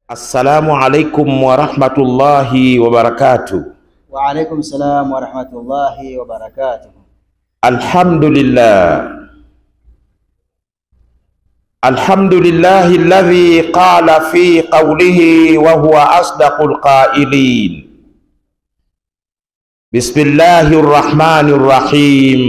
Assalamu alaikum warahmatullahi wabarakatuh. Wa alaikum salam wa rahmatullahi wa barakatuh. Alhamdulillah, alhamdulillahi alladhi qala fi qawlihi wa huwa asdaqul qailin. Bismillahir rahmanir rahim.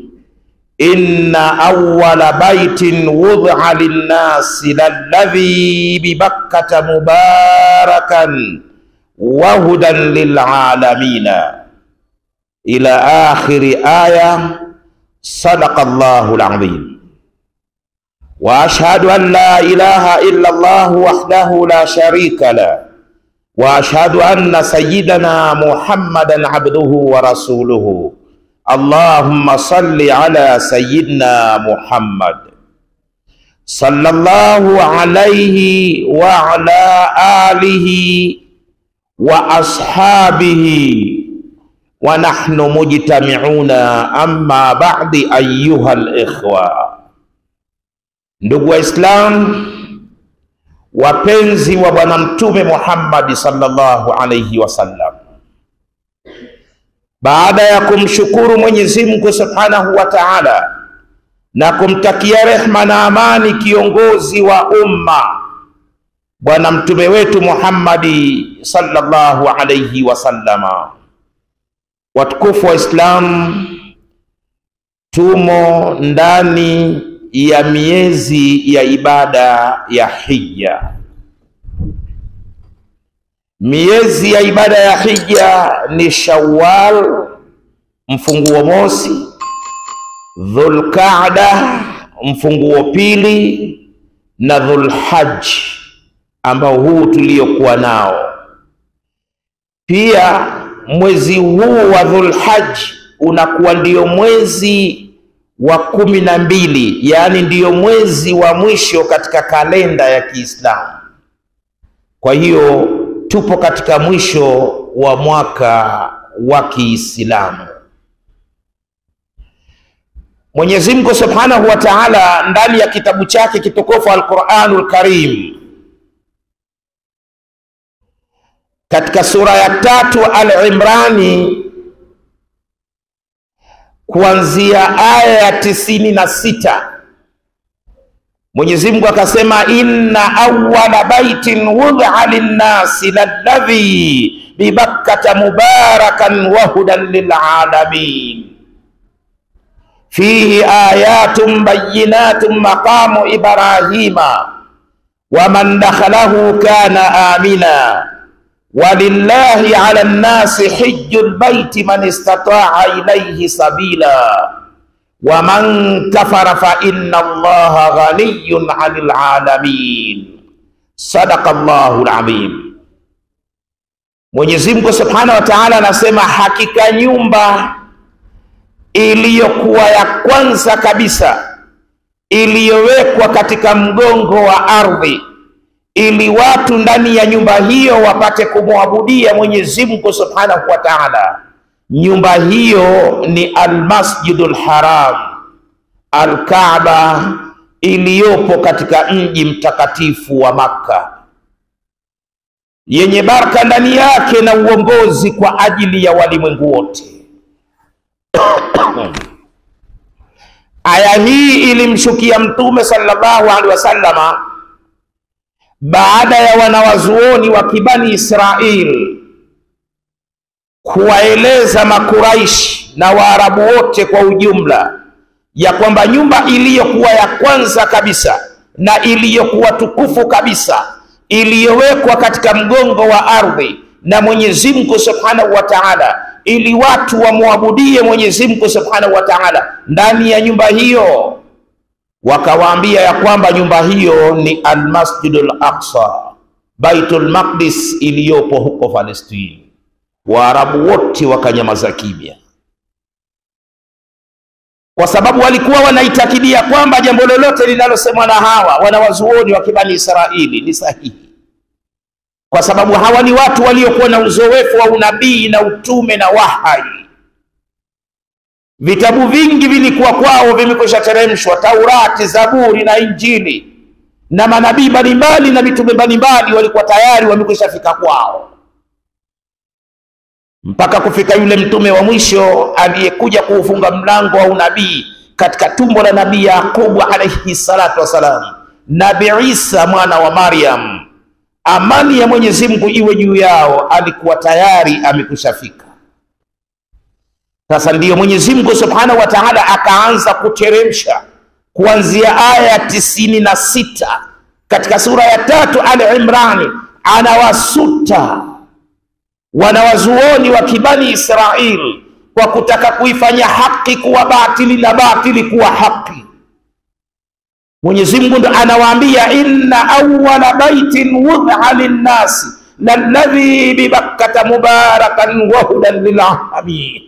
Inna awwala baitin wud'a linnasi lalladhi bibakkata mubarakan wa hudan lilalamina ila akhiri aya. Sadaqallahu alazim. Wa ashhadu an la ilaha illa Allah wahdahu la sharika la wa ashhadu anna sayyidana Muhammadan abduhu wa rasuluhu Allahumma salli ala sayyidina Muhammad sallallahu alayhi wa ala alihi wa ashabihi wa nahnu mujtami'una amma ba'di ayyuha al-ikhwa, ndugu Waislam wapenzi wa Bwana Mtume Muhammad sallallahu alayhi wasallam baada ya kumshukuru Mwenyezi Mungu Subhanahu wa Ta'ala na kumtakia rehma na amani kiongozi wa umma bwana mtume wetu Muhammadi sallallahu alayhi wasallama, watukufu wa Islam, tumo ndani ya miezi ya ibada ya hija. Miezi ya ibada ya hija ni Shawwal mfunguo mosi, Dhulqaada mfunguo pili, na Dhulhajj ambao huu tuliokuwa nao. Pia mwezi huu wa Dhulhajj unakuwa ndio mwezi wa kumi na mbili, yaani ndiyo mwezi wa mwisho katika kalenda ya Kiislamu. Kwa hiyo tupo katika mwisho wa mwaka wa Kiislamu. Mwenyezi Mungu Subhanahu wa Ta'ala ndani ya kitabu chake kitukufu Al-Qur'anul Karim katika sura ya tatu Al-Imrani kuanzia aya ya tisini na sita Mwenyezi Mungu akasema, inna awwala baitin wud'a linnasi lalladhi bibakkata mubarakan wa hudan lilalamin fihi ayatun bayyinatun maqamu ibrahima wa man dakhalahu kana amina walillahi ala nnasi hijjul baiti man istata'a ilayhi sabila wa man kafara fa inna allaha ghaniyun 'anil 'alamin. Sadaqallahu al-azim. Mwenyezi Mungu Subhanahu wa Ta'ala anasema hakika nyumba iliyokuwa ya kwanza kabisa iliyowekwa katika mgongo wa ardhi ili watu ndani ya nyumba hiyo wapate kumwabudia Mwenyezi Mungu Subhanahu wa Ta'ala. Nyumba hiyo ni Almasjidul Haram, Alkaaba iliyopo katika mji mtakatifu wa Makka, yenye baraka ndani yake na uongozi kwa ajili ya walimwengu wote. Aya hii ilimshukia Mtume sallallahu alaihi wasallama baada ya wanawazuoni wa kibani Israil kuwaeleza Makuraishi na Waarabu wote kwa ujumla ya kwamba nyumba iliyokuwa ya kwanza kabisa na iliyokuwa tukufu kabisa iliyowekwa katika mgongo wa ardhi na Mwenyezi Mungu Subhanahu wa Ta'ala, ili watu wamwabudie Mwenyezi Mungu Subhanahu wa Ta'ala ndani ya nyumba hiyo wakawaambia ya kwamba nyumba hiyo ni Almasjidul Aqsa, Baitul Maqdis iliyopo huko Palestini. Waarabu wote wakanyamaza kimya, kwa sababu walikuwa wanaitakidia kwamba jambo lolote linalosemwa na hawa wanawazuoni wa kibani Israili ni sahihi, kwa sababu hawa ni watu waliokuwa na uzoefu wa unabii na utume na wahai Vitabu vingi vilikuwa kwao vimekwisha teremshwa, Taurati, Zaburi na Injili, na manabii mbalimbali na mitume mbalimbali walikuwa tayari wamekwisha fika kwao, mpaka kufika yule mtume wa mwisho aliyekuja kuufunga mlango wa unabii katika tumbo la nabii Yaqubu alayhi salatu wassalam, Nabi Isa mwana wa Maryam, amani ya Mwenyezi Mungu iwe juu yao, alikuwa tayari amekwisha fika. Sasa ndiyo Mwenyezi Mungu Subhanahu wa Ta'ala akaanza kuteremsha kuanzia aya ya tisini na sita katika sura ya tatu Al Imrani, anawasuta wanawazuoni wa kibani Israil kwa kutaka kuifanya haki kuwa batili na batili kuwa haki. Mwenyezi Mungu ndo anawaambia, inna awwala baitin wudha linnasi lalladhi bibakkata mubarakan wa hudan lilalamin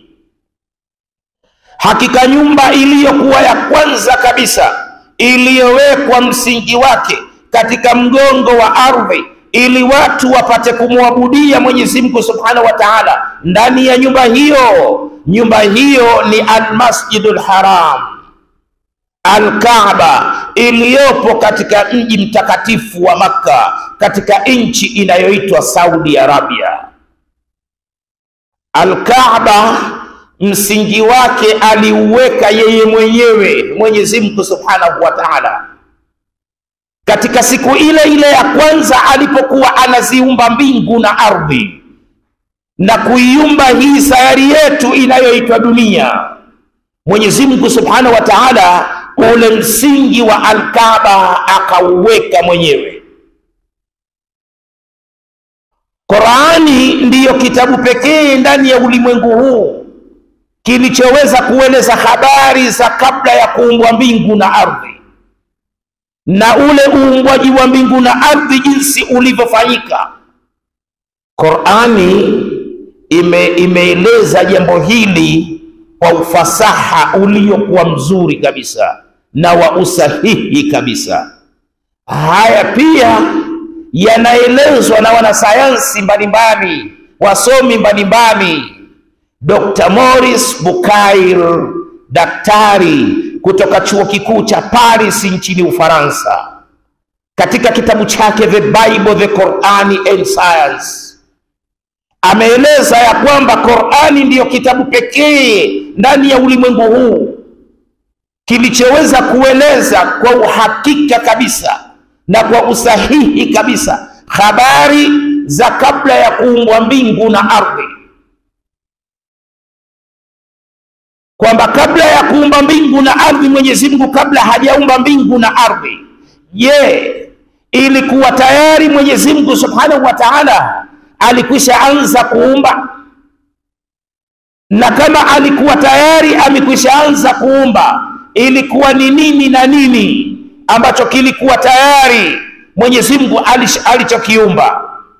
Hakika nyumba iliyokuwa ya kwanza kabisa iliyowekwa msingi wake katika mgongo wa ardhi ili watu wapate kumwabudia Mwenyezi Mungu Subhanahu wa Ta'ala, ndani ya nyumba hiyo, nyumba hiyo ni Almasjidul Haram, Alkaaba iliyopo katika mji mtakatifu wa Makka katika nchi inayoitwa Saudi Arabia. Alkaaba msingi wake aliuweka yeye mwenyewe Mwenyezi Mungu Subhanahu wa Ta'ala katika siku ile ile ya kwanza alipokuwa anaziumba mbingu na ardhi na kuiumba hii sayari yetu inayoitwa dunia. Mwenyezi Mungu Subhanahu wa Ta'ala ule msingi wa Al-Kaaba akauweka mwenyewe. Qur'ani ndiyo kitabu pekee ndani ya ulimwengu huu kilichoweza kueleza habari za kabla ya kuumbwa mbingu na ardhi na ule uumbwaji wa mbingu na ardhi jinsi ulivyofanyika. Qur'ani ime, imeeleza jambo hili kwa ufasaha uliokuwa mzuri kabisa na wa usahihi kabisa. Haya pia yanaelezwa na wanasayansi mbalimbali, wasomi mbalimbali Dr. Morris Bukail, daktari kutoka chuo kikuu cha Paris nchini Ufaransa, katika kitabu chake The Bible, The Qur'ani and Science, ameeleza ya kwamba Qur'ani ndiyo kitabu pekee ndani ya ulimwengu huu kilichoweza kueleza kwa uhakika kabisa na kwa usahihi kabisa habari za kabla ya kuumbwa mbingu na ardhi kwamba kabla ya kuumba mbingu na ardhi, Mwenyezi Mungu kabla hajaumba mbingu na ardhi, je, ilikuwa tayari Mwenyezi Mungu Subhanahu wa Ta'ala alikwisha anza kuumba? Na kama alikuwa tayari amekwisha anza kuumba, ilikuwa ni nini na nini ambacho kilikuwa tayari Mwenyezi Mungu alichokiumba?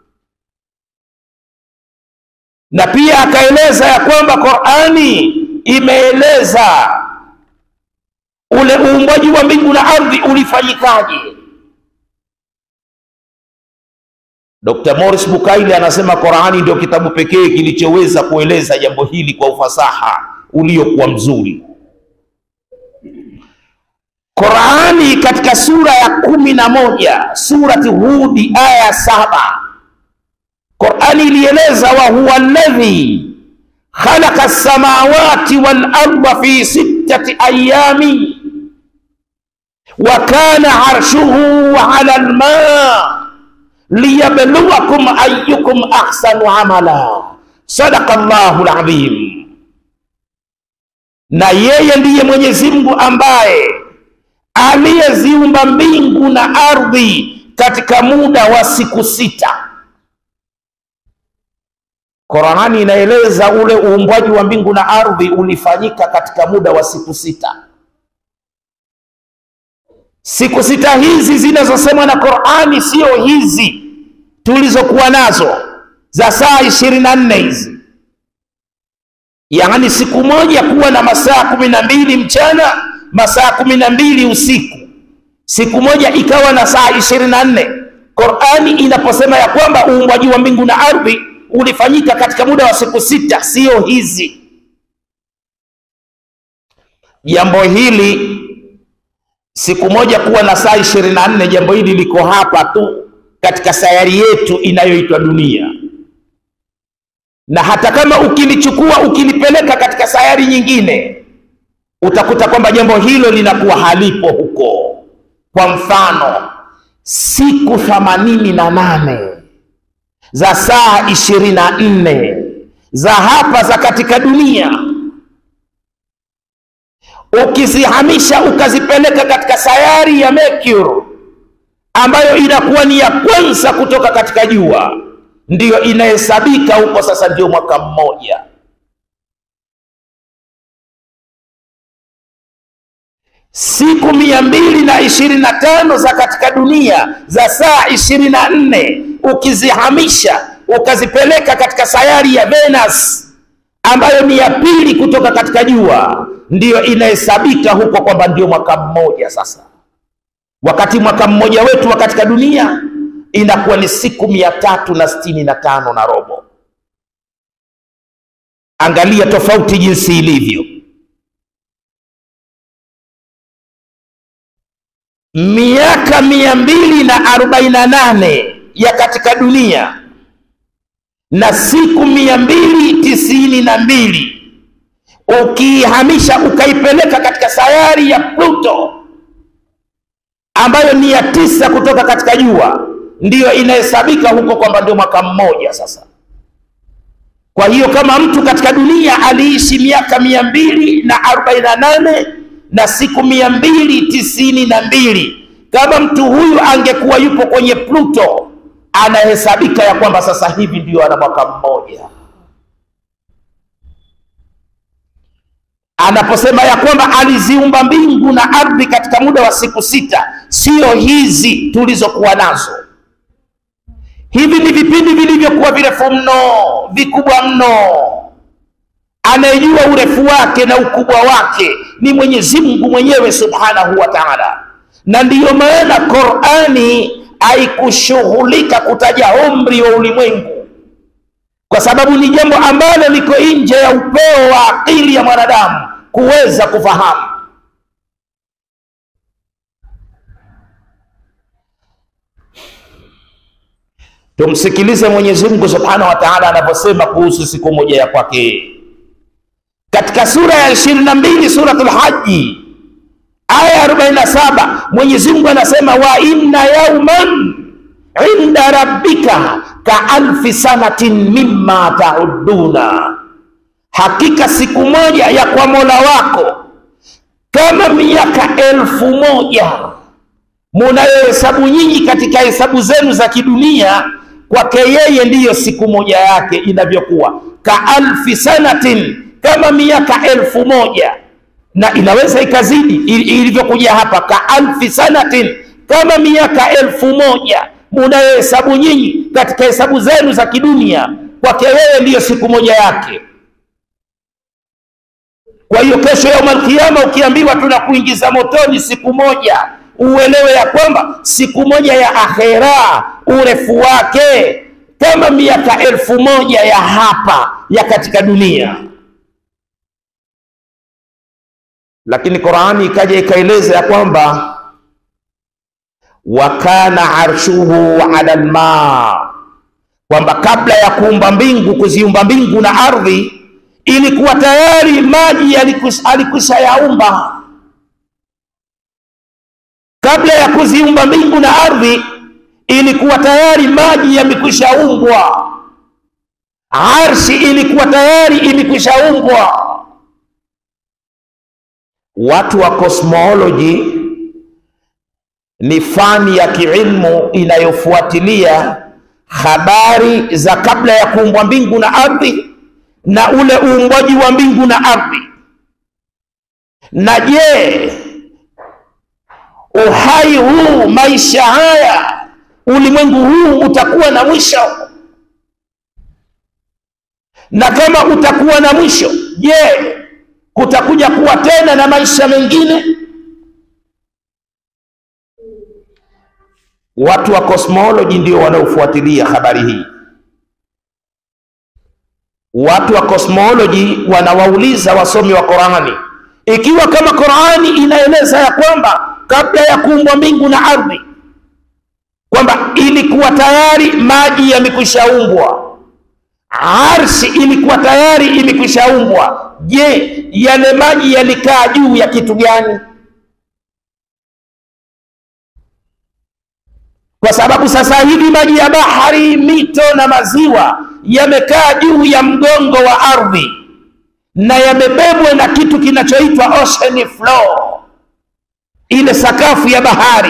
Na pia akaeleza ya kwamba Qur'ani imeeleza ule uumbaji wa mbingu na ardhi ulifanyikaje. Dr. Morris Bukaili anasema Qur'ani ndio kitabu pekee kilichoweza kueleza jambo hili kwa ufasaha uliokuwa mzuri. Qur'ani katika sura ya kumi na moja surati Hudi aya ya saba Qur'ani ilieleza wa huwa alladhi khalaqa as-samawati wal arda fi sittati ayami wa kana arshuhu ala al-ma liyabluwakum ayyukum ahsanu amala. Sadaqa Allahu al-azim. Na yeye ndiye Mwenyezi Mungu ambaye aliyeziumba mbingu na ardhi katika muda wa siku sita. Qur'ani inaeleza ule uumbwaji wa mbingu na ardhi ulifanyika katika muda wa siku sita. Siku sita hizi zinazosemwa na Qur'ani sio hizi tulizokuwa nazo za saa ishirini na nne hizi, yaani siku moja kuwa na masaa kumi na mbili mchana, masaa kumi na mbili usiku, siku moja ikawa na saa ishirini na nne. Qur'ani inaposema ya kwamba uumbwaji wa mbingu na ardhi ulifanyika katika muda wa siku sita, sio hizi. Jambo hili siku moja kuwa na saa ishirini na nne. Jambo hili liko hapa tu katika sayari yetu inayoitwa dunia, na hata kama ukilichukua ukilipeleka katika sayari nyingine, utakuta kwamba jambo hilo linakuwa halipo huko. Kwa mfano, siku themanini na nane za saa ishirini na nne za hapa za katika dunia ukizihamisha ukazipeleka katika sayari ya Mercury ambayo inakuwa ni ya kwanza kutoka katika jua, ndiyo inahesabika huko. Sasa ndio mwaka mmoja. Siku mia mbili na ishirini na tano za katika dunia za saa ishirini na nne ukizihamisha ukazipeleka katika sayari ya Venus ambayo ni ya pili kutoka katika jua ndiyo inahesabika huko kwamba ndio mwaka mmoja. Sasa wakati mwaka mmoja wetu wa katika dunia inakuwa ni siku mia tatu na sitini na tano na robo. Angalia tofauti jinsi ilivyo. Miaka mia mbili na arobaini na nane ya katika dunia na siku mia mbili tisini na mbili ukiihamisha ukaipeleka katika sayari ya Pluto ambayo ni ya tisa kutoka katika jua, ndiyo inahesabika huko kwamba ndio mwaka mmoja sasa. Kwa hiyo kama mtu katika dunia aliishi miaka mia mbili na arobaini na nane na siku mia mbili tisini na mbili kama mtu huyu angekuwa yupo kwenye Pluto, anahesabika ya kwamba sasa hivi ndio ana mwaka mmoja. anaposema ya kwamba aliziumba mbingu na ardhi katika muda wa siku sita, sio hizi tulizokuwa nazo. Hivi ni vipindi vilivyokuwa virefu mno, vikubwa mno. Anayejua urefu wake na ukubwa wake ni Mwenyezi Mungu mwenyewe Subhanahu wa Ta'ala, na ndiyo maana Qur'ani haikushughulika kutaja umri wa ulimwengu kwa sababu ni jambo ambalo liko nje ya upeo wa akili ya mwanadamu kuweza kufahamu. Tumsikilize Mwenyezi Mungu Subhanahu wa Ta'ala anaposema kuhusu siku moja ya kwake katika sura ya ishirini na mbili Suratul Haji aya 47, Mwenyezi Mungu anasema wa inna yauman inda rabbika ka alfi sanatin mimma tauduna, hakika siku moja ya kwa Mola wako kama miaka elfu moja munayohesabu nyinyi katika hesabu zenu za kidunia, kwake yeye ndiyo siku moja yake inavyokuwa. Ka alfi sanatin, kama miaka elfu moja na inaweza ikazidi ilivyokuja hapa, ka alfi sanatin, kama miaka elfu moja munayohesabu nyinyi katika hesabu zenu za kidunia, kwake yeye ndiyo siku moja yake. Kwa hiyo kesho ya Kiyama ukiambiwa tunakuingiza motoni siku moja, uelewe ya kwamba siku moja ya akhera urefu wake kama miaka elfu moja ya hapa ya katika dunia. Lakini Qur'ani ikaja ikaeleza ya kwamba wa kana arshuhu ala alma, kwamba kabla ya kuumba mbingu, kuziumba mbingu na ardhi, ilikuwa tayari maji alikwisha yaumba. Kabla ya kuziumba mbingu na ardhi, ilikuwa tayari maji yamekwisha umbwa, arshi ilikuwa tayari imekwisha umbwa. Watu wa cosmology ni fani ya kiilmu inayofuatilia habari za kabla ya kuumbwa mbingu na ardhi na ule uumbwaji wa mbingu na ardhi. Na je, uhai huu, maisha haya, ulimwengu huu utakuwa na mwisho? Na kama utakuwa na mwisho, je, kutakuja kuwa tena na maisha mengine? Watu wa cosmology ndio wanaofuatilia habari hii. Watu wa cosmology wanawauliza wasomi wa Qur'ani, ikiwa kama Qur'ani inaeleza ya kwamba kabla ya kuumbwa mbingu na ardhi kwamba ilikuwa tayari maji yamekwishaumbwa arshi ilikuwa tayari imekwishaumbwa je yale maji yalikaa juu ya kitu gani kwa sababu sasa hivi maji ya bahari mito na maziwa yamekaa juu ya mgongo wa ardhi na yamebebwa na kitu kinachoitwa ocean floor ile sakafu ya bahari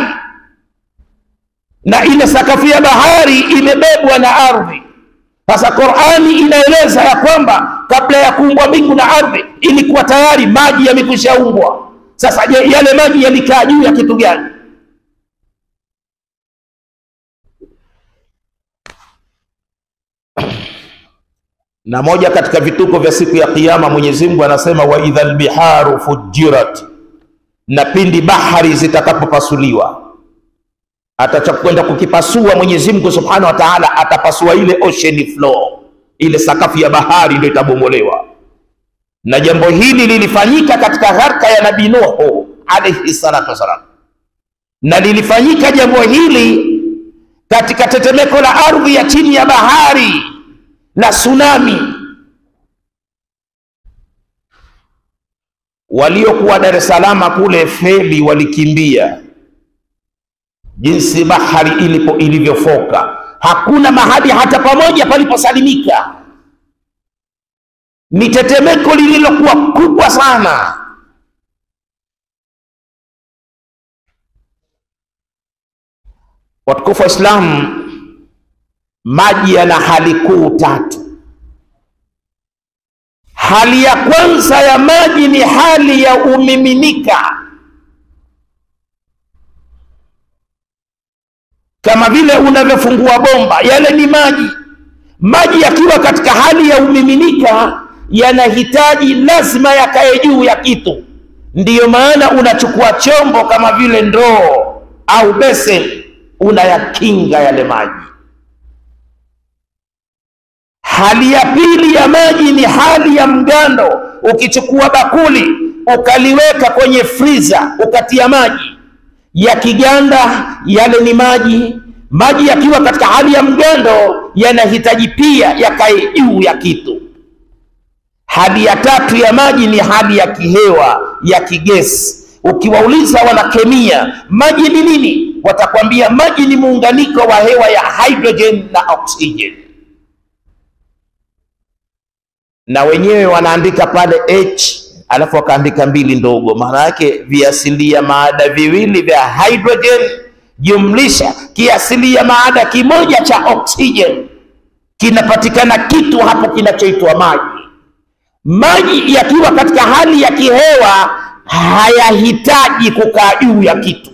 na ile sakafu ya bahari imebebwa na ardhi sasa qurani inaeleza ya kwamba kabla ya kuumbwa mbingu na ardhi ilikuwa tayari maji yamekwishaumbwa sasa je yale maji yalikaa juu ya kitu gani na moja katika vituko vya siku ya kiyama mwenyezi mungu anasema wa idha lbiharu fujirat na pindi bahari zitakapopasuliwa atakwenda kukipasua mwenyezi mungu subhanahu wa taala atapasua ile ocean floor ile sakafu ya bahari ndio itabomolewa na jambo hili lilifanyika katika gharka ya nabii nuhu alaihi salatu wassalam na lilifanyika jambo hili katika tetemeko la ardhi ya chini ya bahari la tsunami waliokuwa dar es salama kule feli walikimbia jinsi bahari ilipo ilivyofoka hakuna mahali hata pamoja paliposalimika ni tetemeko lililokuwa kubwa sana watukufu wa islamu maji yana hali kuu tatu hali ya kwanza ya maji ni hali ya umiminika kama vile unavyofungua bomba yale ni maji maji yakiwa katika hali ya umiminika yanahitaji lazima yakae juu ya kitu ndiyo maana unachukua chombo kama vile ndoo au besen unayakinga yale maji hali ya pili ya maji ni hali ya mgando ukichukua bakuli ukaliweka kwenye friza ukatia maji yakiganda yale ni maji maji yakiwa katika hali ya mgando yanahitaji pia yakae juu ya kitu hali ya tatu ya maji ni hali ya kihewa ya kigesi ukiwauliza wanakemia maji ni nini watakwambia maji ni muunganiko wa hewa ya hydrogen na oxygen na wenyewe wanaandika pale h alafu wakaandika mbili ndogo maana yake viasilia maada viwili vya hydrogen jumlisha kiasilia maada kimoja cha oxygen kinapatikana kitu hapo kinachoitwa maji maji yakiwa katika hali ya kihewa hayahitaji kukaa juu ya kitu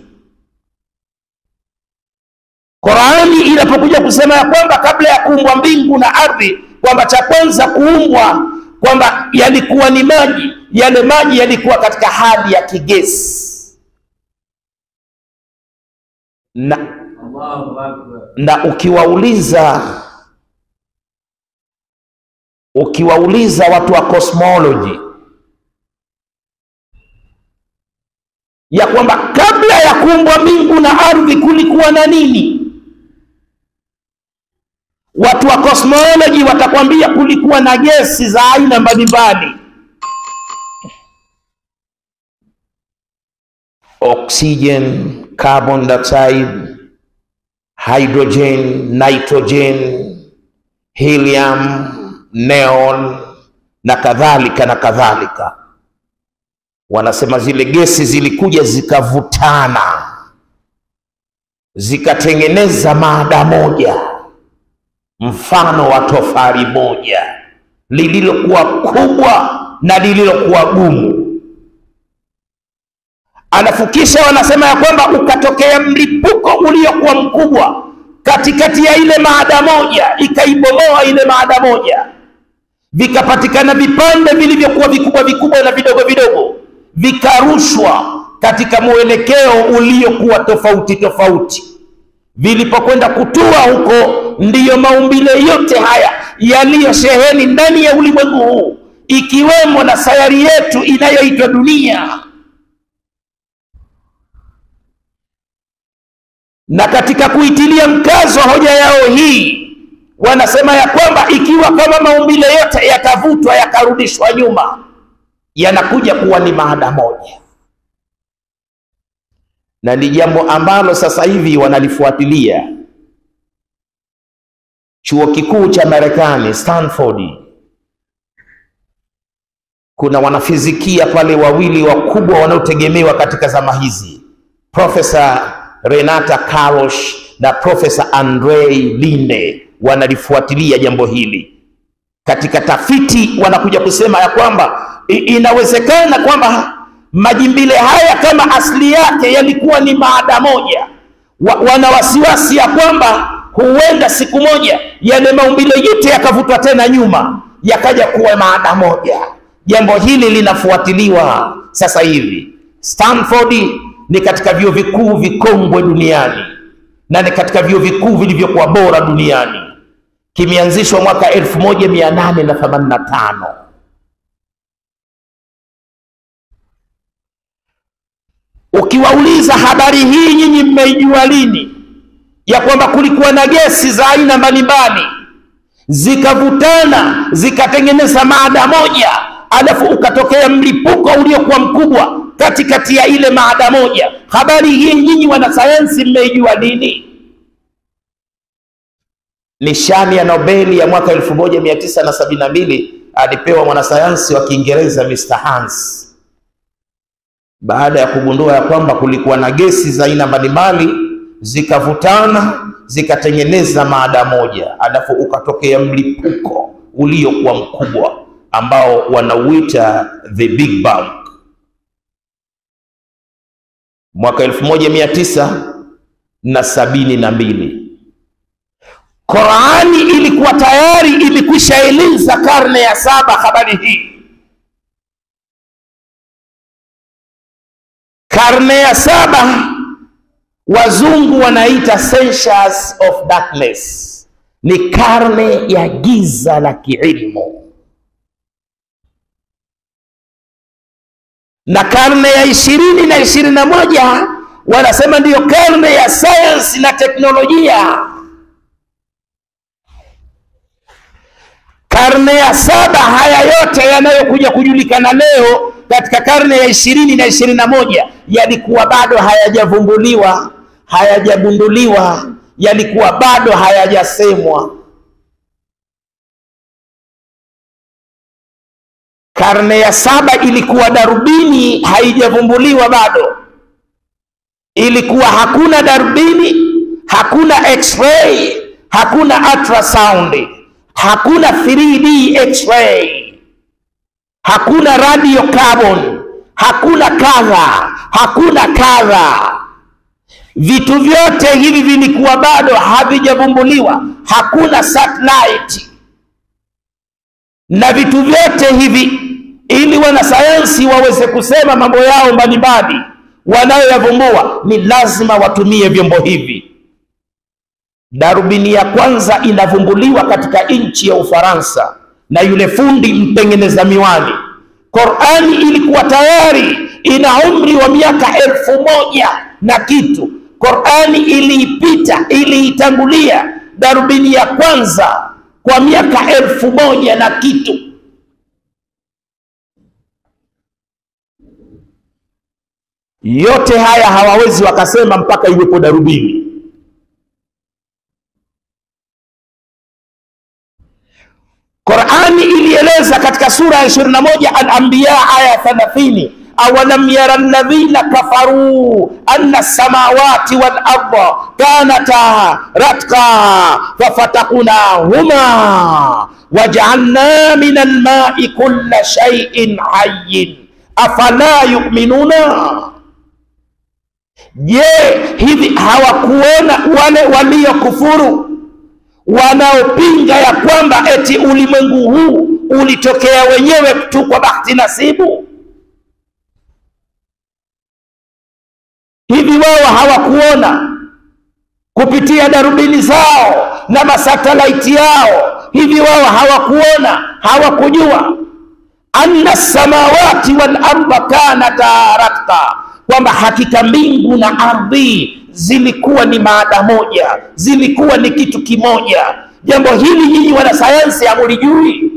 qurani inapokuja kusema ya kwamba kabla ya kuumbwa mbingu na ardhi kwamba cha kwanza kuumbwa kwamba yalikuwa ni maji yale maji yalikuwa katika hali ya kigesi na, Allahu Akbar. na ukiwauliza ukiwauliza watu wa cosmology ya kwamba kabla ya kuumbwa mbingu na ardhi kulikuwa na nini watu wa cosmology watakwambia kulikuwa na gesi za aina mbalimbali oxygen carbon dioxide hydrogen nitrogen helium neon na kadhalika na kadhalika wanasema zile gesi zilikuja zikavutana zikatengeneza maada moja mfano wa tofari moja lililokuwa kubwa na lililokuwa gumu alafu kisha wanasema ya kwamba ukatokea mlipuko uliokuwa mkubwa katikati ya ile maada moja ikaibomoa ile maada moja vikapatikana vipande vilivyokuwa vikubwa vikubwa na vidogo vidogo vikarushwa katika mwelekeo uliokuwa tofauti tofauti vilipokwenda kutua huko ndiyo maumbile yote haya yaliyosheheni ndani ya ulimwengu huu ikiwemo na sayari yetu inayoitwa dunia na katika kuitilia mkazo hoja yao hii wanasema ya kwamba ikiwa kama maumbile yote yatavutwa yakarudishwa nyuma yanakuja kuwa ni maada moja na ni jambo ambalo sasa hivi wanalifuatilia chuo kikuu cha marekani stanford kuna wanafizikia pale wawili wakubwa wanaotegemewa katika zama hizi profesa renata karosh na profesa andrei linde wanalifuatilia jambo hili katika tafiti wanakuja kusema ya kwamba i- inawezekana kwamba majimbile haya kama asili yake yalikuwa ni maada moja wa, wana wasiwasi ya kwamba huenda siku moja yale maumbile yote yakavutwa tena nyuma yakaja kuwa maada moja jambo hili linafuatiliwa sasa hivi stanford ni katika vyuo vikuu vikongwe duniani na ni katika vyuo vikuu vilivyokuwa bora duniani kimeanzishwa mwaka 1885 ukiwauliza habari hii nyinyi mmeijua lini ya kwamba kulikuwa na gesi za aina mbalimbali zikavutana zikatengeneza maada moja alafu ukatokea mlipuko uliokuwa mkubwa katikati ya ile maada moja habari hii nyinyi wanasayansi mmeijua lini nishani ya nobeli ya mwaka 1972 alipewa mwanasayansi wa kiingereza mr hans baada ya kugundua ya kwamba kulikuwa na gesi za aina mbalimbali zikavutana zikatengeneza maada moja alafu ukatokea mlipuko uliokuwa mkubwa ambao wanauita the big bang mwaka elfu moja mia tisa na sabini na mbili Qurani ilikuwa tayari ilikwisha eleza karne ya saba habari hii. Karne ya saba wazungu wanaita centuries of darkness, ni karne ya giza la kiilmu, na karne ya ishirini na ishirini na moja wanasema ndiyo karne ya sayansi na teknolojia. karne ya saba haya yote yanayokuja kujulikana leo katika karne ya ishirini na ishirini na moja yalikuwa bado hayajavumbuliwa hayajagunduliwa yalikuwa bado hayajasemwa karne ya saba ilikuwa darubini haijavumbuliwa bado ilikuwa hakuna darubini hakuna x-ray hakuna ultrasound hakuna 3D x-ray, hakuna radio carbon, hakuna kadha, hakuna kadha. Vitu vyote hivi vilikuwa bado havijavumbuliwa, hakuna satellite na vitu vyote hivi, ili wanasayansi waweze kusema mambo yao mbalimbali wanayoyavumbua, ni lazima watumie vyombo hivi. Darubini ya kwanza inavumbuliwa katika nchi ya Ufaransa na yule fundi mtengeneza miwani. Qurani ilikuwa tayari ina umri wa miaka elfu moja na kitu. Qurani iliipita, iliitangulia darubini ya kwanza kwa miaka elfu moja na kitu. Yote haya hawawezi wakasema mpaka iwepo darubini. Qurani ilieleza katika sura ya 21 Al-Anbiya aya 30, awalam yara alladhina kafaru anna samawati wal arda kanata ratka fafataknahuma wajaalna min almai kulla shay'in hayyin afala yu'minuna Je, hivi hawakuona wale waliokufuru wanaopinga ya kwamba eti ulimwengu huu ulitokea wenyewe tu kwa bahati nasibu? Hivi wao hawakuona kupitia darubini zao na masatelaiti yao? Hivi wao hawakuona, hawakujua anna samawati wal arda kanata ratka, kwamba hakika mbingu na ardhi zilikuwa ni maada moja, zilikuwa ni kitu kimoja. Jambo hili nyinyi wanasayansi hamulijui.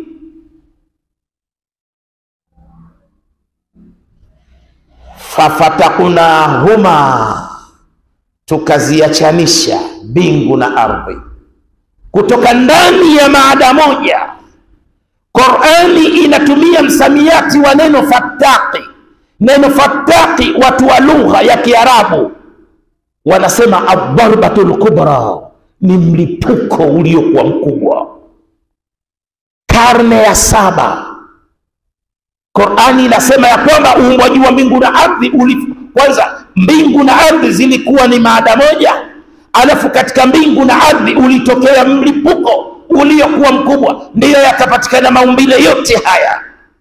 fafataknahuma, tukaziachanisha mbingu na ardhi kutoka ndani ya maada moja. Qurani inatumia msamiati wa neno fataki. Neno fataki, watu wa lugha ya Kiarabu wanasema adharbatul kubra, ni mlipuko uliokuwa mkubwa. Karne ya saba Qurani inasema ya kwamba uumbwaji wa mbingu na ardhi uli, kwanza mbingu na ardhi zilikuwa ni maada moja, alafu katika mbingu na ardhi ulitokea mlipuko uliokuwa mkubwa, ndiyo yakapatikana maumbile yote haya.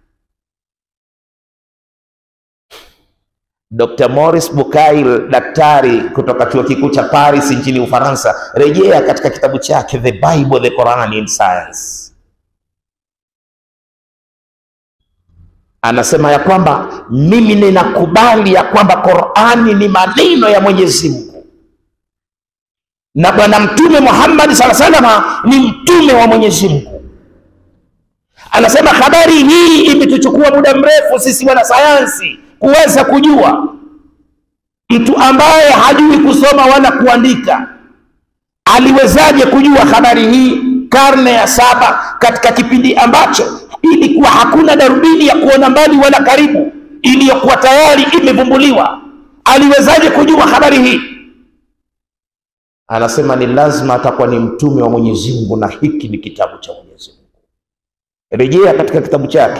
Dr. Maurice Bucaille, daktari kutoka chuo kikuu cha Paris nchini Ufaransa, rejea katika kitabu chake The Bible, the Quran in Science anasema ya kwamba mimi ninakubali ya kwamba Qurani ni maneno ya Mwenyezi Mungu na Bwana Mtume Muhammad sala salama ni mtume wa Mwenyezi Mungu. Anasema habari hii imetuchukua muda mrefu sisi wanasayansi kuweza kujua. Mtu ambaye hajui kusoma wala kuandika aliwezaje kujua habari hii karne ya saba, katika kipindi ambacho ilikuwa hakuna darubini ya kuona mbali wala karibu iliyokuwa tayari imevumbuliwa. Aliwezaje kujua habari hii? Anasema ni lazima atakuwa ni mtume wa Mwenyezi Mungu, na hiki ni kitabu cha Mwenyezi Mungu. Rejea katika kitabu chake.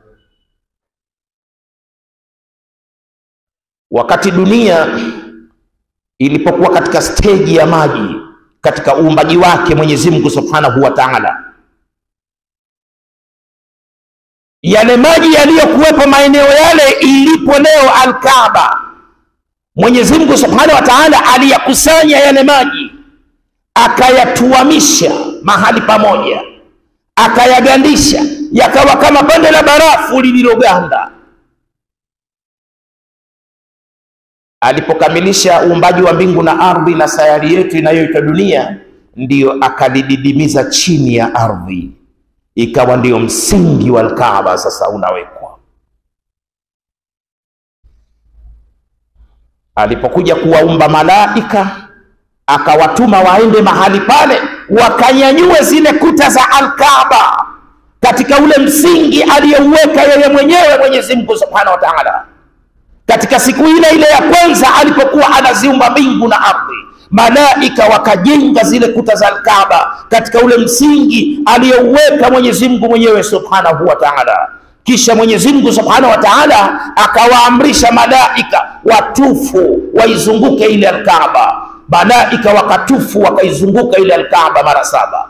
Wakati dunia ilipokuwa katika steji ya maji katika uumbaji wake Mwenyezi Mungu Subhanahu wa Ta'ala, yale maji yaliyokuwepo maeneo yale ilipo leo Al-Kaaba, Mwenyezi Mungu Subhanahu wa Ta'ala aliyakusanya yale maji akayatuamisha mahali pamoja, akayagandisha yakawa kama pande la barafu lililoganda. Alipokamilisha uumbaji wa mbingu na ardhi na sayari yetu inayoitwa dunia, ndiyo akalididimiza chini ya ardhi ikawa ndio msingi wa Alkaaba sasa unawekwa. Alipokuja kuwaumba malaika, akawatuma waende mahali pale wakanyanyue zile kuta za Alkaaba katika ule msingi aliyouweka yeye mwenyewe Mwenyezi Mungu Subhanahu wa Ta'ala, katika siku ile ile ya kwanza alipokuwa anaziumba mbingu na ardhi malaika wakajenga zile kuta za Alkaaba katika ule msingi aliyouweka Mwenyezi Mungu mwenyewe Subhanahu wa Ta'ala. Kisha Mwenyezi Mungu Subhanahu wa Ta'ala akawaamrisha malaika watufu waizunguke ile Alkaaba. Malaika wakatufu wakaizunguka ile Alkaaba mara saba.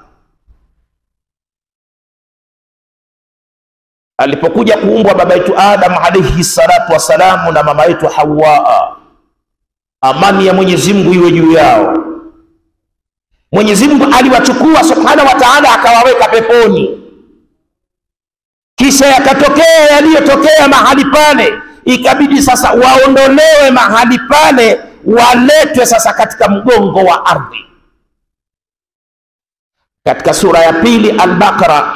Alipokuja kuumbwa baba yetu Adam alayhi salatu wassalamu na mama yetu Hawaa amani ya Mwenyezi Mungu iwe juu yao. Mwenyezi Mungu aliwachukua Subhanahu wa Ta'ala akawaweka peponi, kisha yakatokea yaliyotokea mahali pale, ikabidi sasa waondolewe mahali pale, waletwe sasa katika mgongo wa ardhi. Katika sura ya pili Al-Baqara,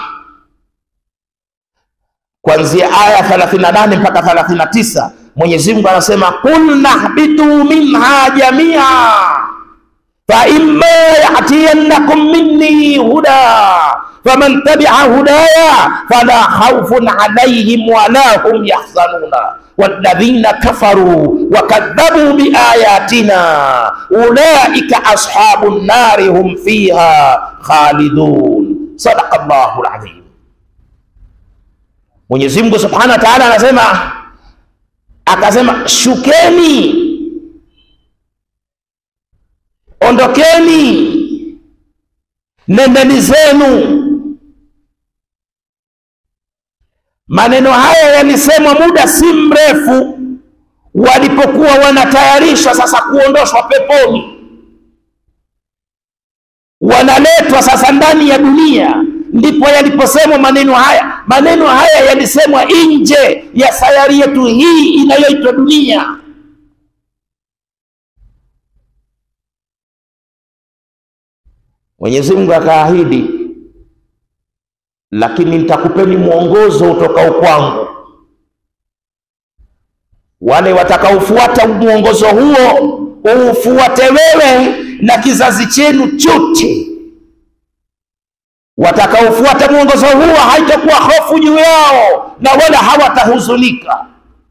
kuanzia aya 38 mpaka 39 Mwenyezi Mungu anasema qul nahbitu minha jamia fa imma yatiyannakum minni huda faman tabi'a hudaya fala khawfun alayhim wala hum yahzanuna walladhina kafaru wakadhabu biayatina ulaika ashabun nari hum fiha khalidun. Sadaqa Allahu alazim. Mwenyezi Mungu Subhanahu wa Ta'ala anasema akasema shukeni, ondokeni, nendeni zenu. Maneno haya yalisemwa muda si mrefu walipokuwa wanatayarishwa sasa kuondoshwa peponi, wanaletwa sasa ndani ya dunia ndipo yaliposemwa maneno haya. Maneno haya yalisemwa nje ya sayari yetu hii inayoitwa dunia. Mwenyezi Mungu akaahidi, lakini nitakupeni mwongozo utokao kwangu. Wale watakaofuata mwongozo huo uufuate wewe na kizazi chenu chote. Watakaofuata mwongozo huo haitakuwa hofu juu yao na wala hawatahuzunika,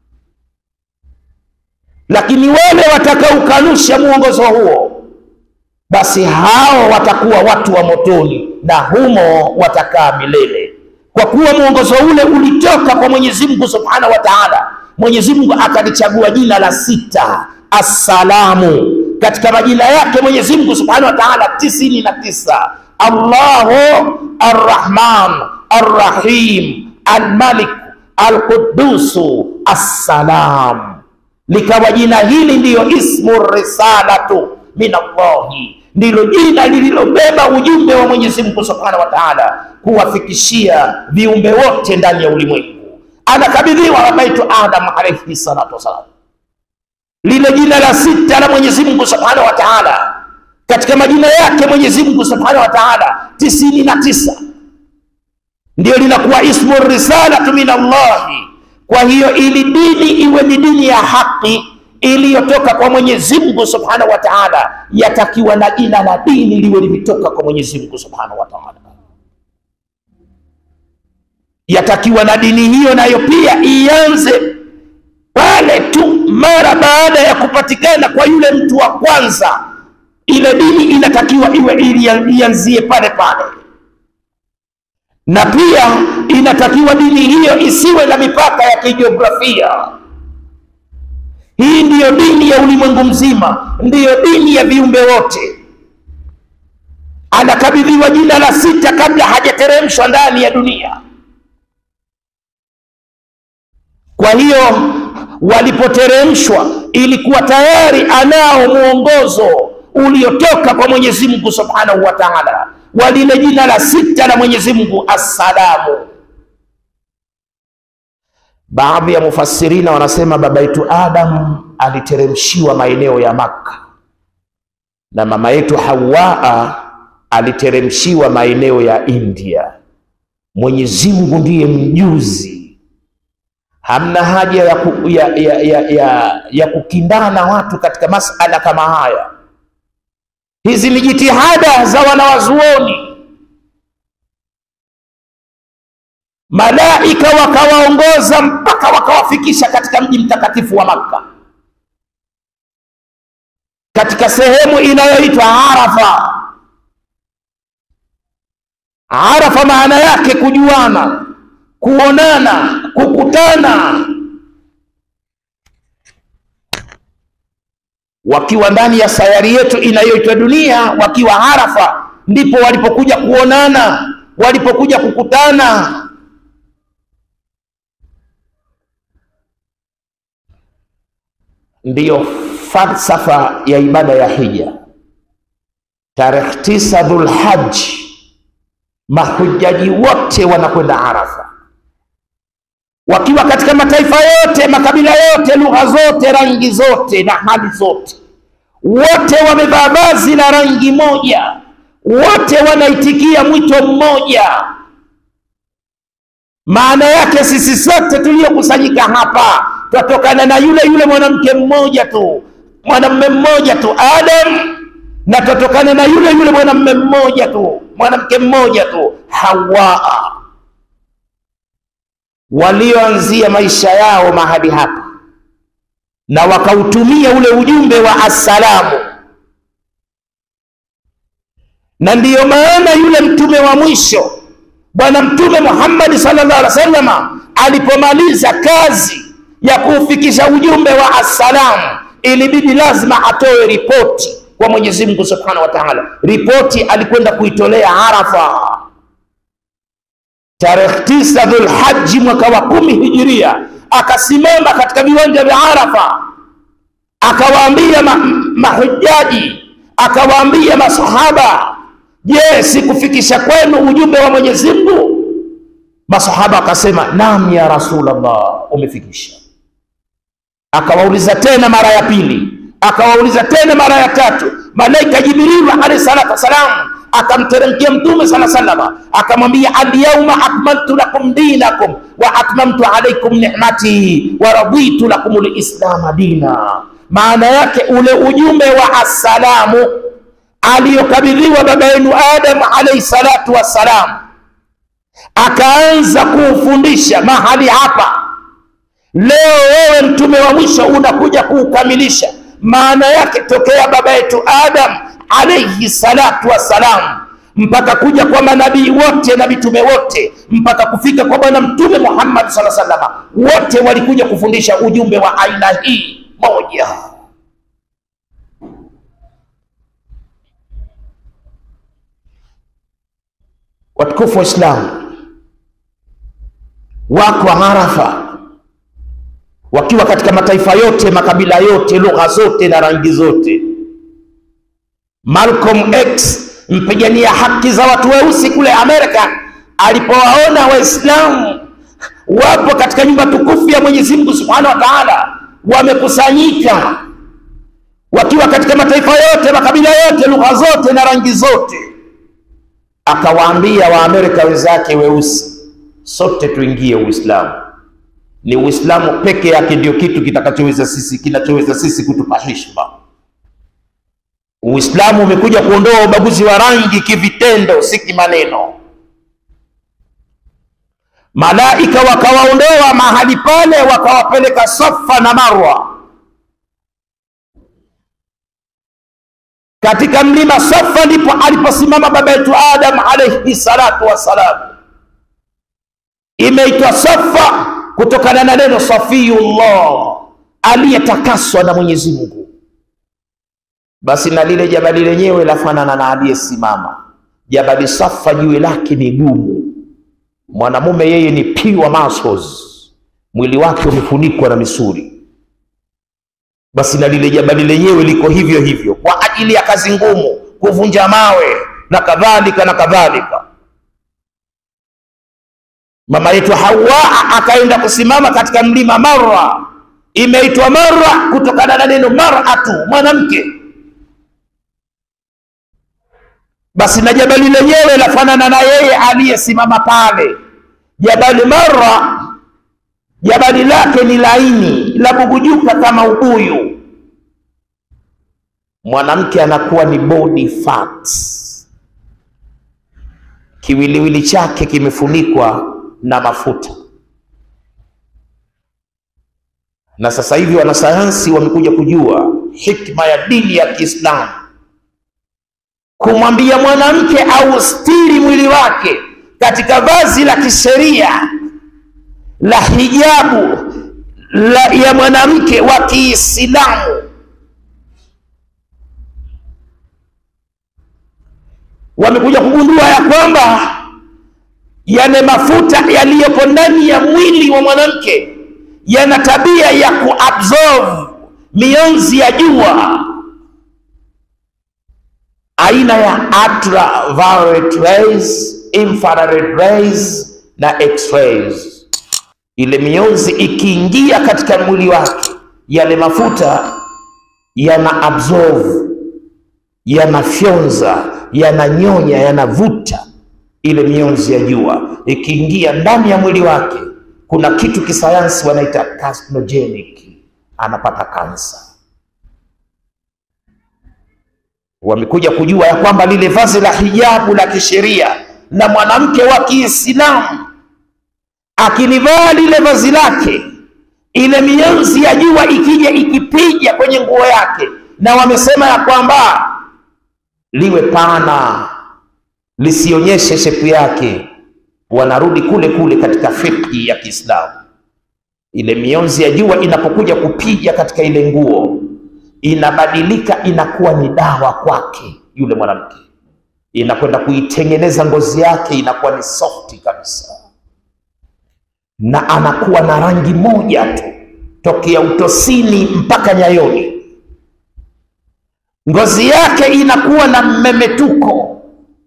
lakini wale watakaokanusha mwongozo huo, basi hao watakuwa watu wa motoni na humo watakaa milele, kwa kuwa mwongozo ule ulitoka kwa Mwenyezi Mungu Subhanahu wa Ta'ala. Mwenyezi Mungu akalichagua jina la sita Assalamu katika majina yake Mwenyezi Mungu Subhanahu wa Ta'ala tisini na tisa Allahu Arrahman Arrahim Almalik Alqudusu Assalam, likawa jina hili ndiyo ismu risalatu min Allahi, ndilo jina lililobeba ujumbe wa Mwenyezi Mungu Subhanahu wa Ta'ala kuwafikishia viumbe wote ndani ya ulimwengu. Anakabidhiwa wabaitu Adam alayhi salatu wassalam lile jina la sita la Mwenyezi Mungu Subhanahu wa Ta'ala katika majina yake Mwenyezi Mungu Subhanahu wa Ta'ala tisini na tisa ndio linakuwa ismu risalatu min Allahi. Kwa hiyo ili dini iwe ni dini ya haki iliyotoka kwa Mwenyezi Mungu Subhanahu wa Ta'ala, yatakiwa na jina la dini liwe limetoka kwa Mwenyezi Mungu Subhanahu wa Ta'ala. Yatakiwa na dini hiyo nayo pia ianze pale tu mara baada ya kupatikana kwa yule mtu wa kwanza, ile dini inatakiwa iwe ianzie pale pale, na pia inatakiwa dini hiyo isiwe na mipaka ya kijiografia. Hii ndiyo dini ya ulimwengu mzima, ndiyo dini ya viumbe wote. Anakabidhiwa jina la sita kabla hajateremshwa ndani ya dunia. Kwa hiyo walipoteremshwa ilikuwa tayari anao mwongozo uliotoka kwa Mwenyezi Mungu Subhanahu wa Ta'ala, wa lile jina la sita la Mwenyezi Mungu Assalamu. Baadhi ya mufassirina wanasema baba yetu Adam aliteremshiwa maeneo ya Makka na mama yetu Hawaa aliteremshiwa maeneo ya India. Mwenyezi Mungu ndiye mjuzi hamna haja ya, ku, ya, ya, ya, ya, ya kukindana watu katika masala kama haya. Hizi ni jitihada za wanawazuoni. Malaika wakawaongoza mpaka wakawafikisha katika mji mtakatifu wa Makka, katika sehemu inayoitwa Arafa. Arafa maana yake kujuana kuonana, kukutana. Wakiwa ndani ya sayari yetu inayoitwa dunia, wakiwa Arafa, ndipo walipokuja kuonana, walipokuja kukutana. Ndiyo falsafa ya ibada ya hija. Tarehe tisa Dhulhaji, mahujaji wote wanakwenda Arafa wakiwa katika mataifa yote, makabila yote, lugha zote, rangi zote na hali zote, wote wamevaa vazi la rangi moja, wote wanaitikia mwito mmoja. Maana yake sisi sote tuliokusanyika hapa twatokana na yule yule mwanamke mmoja tu, mwanamume mmoja tu Adam, na twatokana na yule yule mwanamume mmoja tu, mwanamke mmoja tu Hawaa walioanzia maisha yao mahali hapa na wakautumia ule ujumbe wa assalamu, na ndiyo maana yule mtume wa mwisho Bwana Mtume Muhammad sallallahu alaihi wasallam alipomaliza kazi ya kuufikisha ujumbe wa assalamu, ilibidi lazima atoe ripoti kwa Mwenyezi Mungu Subhanahu wa Ta'ala. Ripoti alikwenda kuitolea Arafa tarehe tisa Dhulhaji mwaka wa kumi hijiria, akasimama katika viwanja vya Arafa akawaambia ma mahujaji, akawaambia masahaba, je, sikufikisha kwenu ujumbe wa Mwenyezi Mungu? Masahaba akasema naam ya Rasulullah, umefikisha. Akawauliza tena mara ya pili, akawauliza tena mara ya tatu. Malaika Jibrilu alayhi salatu wassalam akamteremkia mtume sala salama akamwambia alyauma akmaltu lakum dinakum wa atmamtu alaikum ni'mati wa raditu lakum lislama dina maana yake ule ujumbe wa assalamu aliyokabidhiwa baba yenu adam alaihi salatu wassalam akaanza kuufundisha mahali hapa leo wewe mtume wa mwisho unakuja kuukamilisha maana yake tokea baba yetu adam alaihi salatu wassalam mpaka kuja kwa manabii wote na mitume wote mpaka kufika kwa bwana mtume muhammad saa salama wote walikuja kufundisha ujumbe wa aina hii moja watukufu waislamu wako arafa wakiwa katika mataifa yote makabila yote lugha zote na rangi zote malcolm x mpigania haki za watu weusi kule amerika alipowaona waislamu wapo katika nyumba tukufu ya mwenyezi mungu subhanahu wa taala wamekusanyika wakiwa katika mataifa yote makabila yote lugha zote na rangi zote akawaambia waamerika wenzake weusi sote tuingie uislamu ni uislamu peke yake ndio kitu kitakachoweza sisi kinachoweza sisi kutupa heshima uislamu umekuja kuondoa ubaguzi wa rangi kivitendo si kimaneno malaika wakawaondoa mahali pale wakawapeleka safa na marwa katika mlima safa ndipo aliposimama baba yetu adam alaihi salatu wassalam imeitwa safa kutokana na neno safiyullah aliyetakaswa na mwenyezi mungu basi na lile jabali lenyewe lafanana na aliyesimama jabali safa jiwe lake ni gumu mwanamume yeye ni pure muscles mwili wake umefunikwa na misuli basi na lile jabali lenyewe liko hivyo hivyo kwa ajili ya kazi ngumu kuvunja mawe na kadhalika na kadhalika mama yetu hawa akaenda kusimama katika mlima marra imeitwa marra kutokana na neno maratu mwanamke basi na jabali lenyewe lafanana na yeye aliyesimama pale jabali marra jabali lake ni laini la bugujuka kama ubuyu mwanamke anakuwa ni body fat kiwiliwili chake kimefunikwa na mafuta na sasa hivi wanasayansi wamekuja kujua hikma ya dini ya kiislamu kumwambia mwanamke au stiri mwili wake katika vazi la kisheria la hijabu la ya mwanamke wa kiislamu wamekuja kugundua ya kwamba yale mafuta yaliyopo ndani ya mwili wa mwanamke yana tabia ya kuabsorb mionzi ya jua aina ya ultraviolet rays, infrared rays na x-rays. Ile mionzi ikiingia katika mwili wake, yale mafuta yana absorb, yanafyonza, yananyonya, yanavuta ile mionzi ya jua. Ikiingia ndani ya mwili wake, kuna kitu kisayansi wanaita carcinogenic, anapata kansa wamekuja kujua ya kwamba lile vazi la hijabu la kisheria na mwanamke wa Kiislamu akilivaa lile vazi lake, ile mionzi ya jua ikija ikipiga kwenye nguo yake, na wamesema ya kwamba liwe pana, lisionyeshe shepu yake, wanarudi kule kule katika fikhi ya Kiislamu. Ile mionzi ya jua inapokuja kupiga katika ile nguo inabadilika inakuwa ni dawa kwake yule mwanamke, inakwenda kuitengeneza ngozi yake, inakuwa ni softi kabisa, na anakuwa na rangi moja tu tokea utosini mpaka nyayoni. Ngozi yake inakuwa na mmemetuko.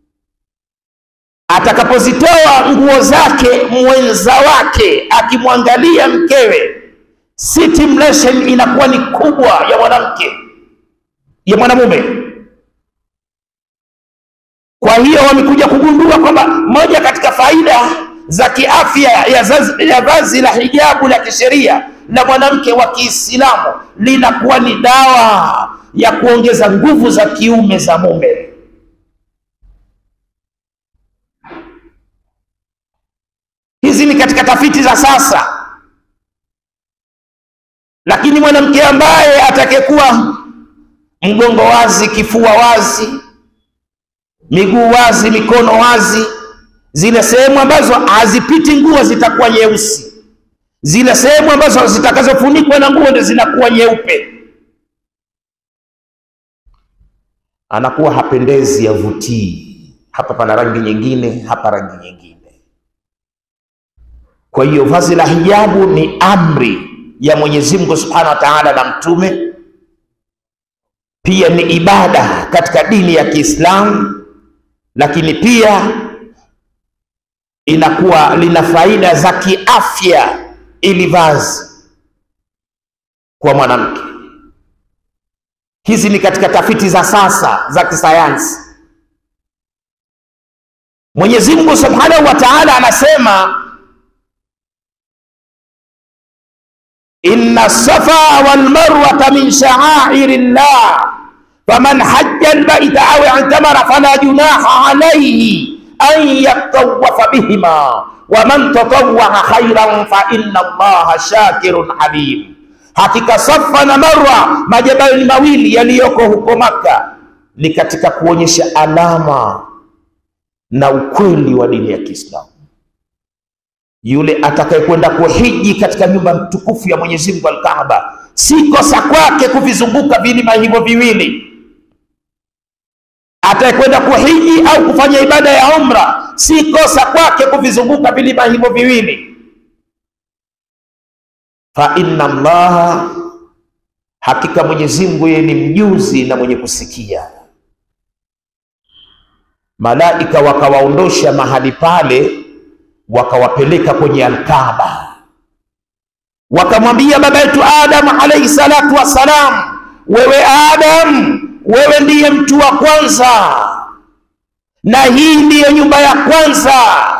Atakapozitoa nguo zake, mwenza wake akimwangalia mkewe stimulation inakuwa ni kubwa ya mwanamke ya mwanamume Kwa hiyo wamekuja kugundua kwamba moja katika faida za kiafya ya, zazi, ya vazi la hijabu la kisheria la mwanamke wa Kiislamu linakuwa ni dawa ya kuongeza nguvu za kiume za mume. Hizi ni katika tafiti za sasa, lakini mwanamke ambaye atakayekuwa mgongo wazi, kifua wazi, miguu wazi, mikono wazi, zile sehemu ambazo hazipiti nguo zitakuwa nyeusi, zile sehemu ambazo zitakazofunikwa na nguo ndio zinakuwa nyeupe. Anakuwa hapendezi, yavutii. Hapa pana rangi nyingine, hapa rangi nyingine. Kwa hiyo vazi la hijabu ni amri ya Mwenyezi Mungu Subhanahu wa Ta'ala na mtume, pia ni ibada katika dini ya Kiislamu, lakini pia inakuwa lina faida za kiafya ili vazi kwa mwanamke. Hizi ni katika tafiti za sasa za kisayansi. Mwenyezi Mungu Subhanahu wa Ta'ala anasema inna safa wal marwata min sha'airi llah faman hajja albaita aw i'tamara fala junaha alayhi an yatawafa bihima wa man tatawwa khairan fa inna allaha shakirun alim. Hakika Safa na Marwa majabali mawili yaliyoko huko Maka ni katika kuonyesha alama na ukweli wa dini ya Kiislamu. Yule atakayekwenda kuhiji katika nyumba tukufu ya Mwenyezi Mungu Al-Kaaba, si kosa kwake kuvizunguka vilima hivyo viwili. Atakayekwenda kuhiji au kufanya ibada ya umra, si kosa kwake kuvizunguka vilima hivyo viwili. Fa inna Allaha, hakika Mwenyezi Mungu yeye ni mjuzi na mwenye kusikia. Malaika wakawaondosha mahali pale wakawapeleka kwenye Alkaaba, wakamwambia baba yetu Adam alayhi salatu wassalam, wewe Adam, wewe ndiye mtu wa kwanza na hii ndiyo nyumba ya kwanza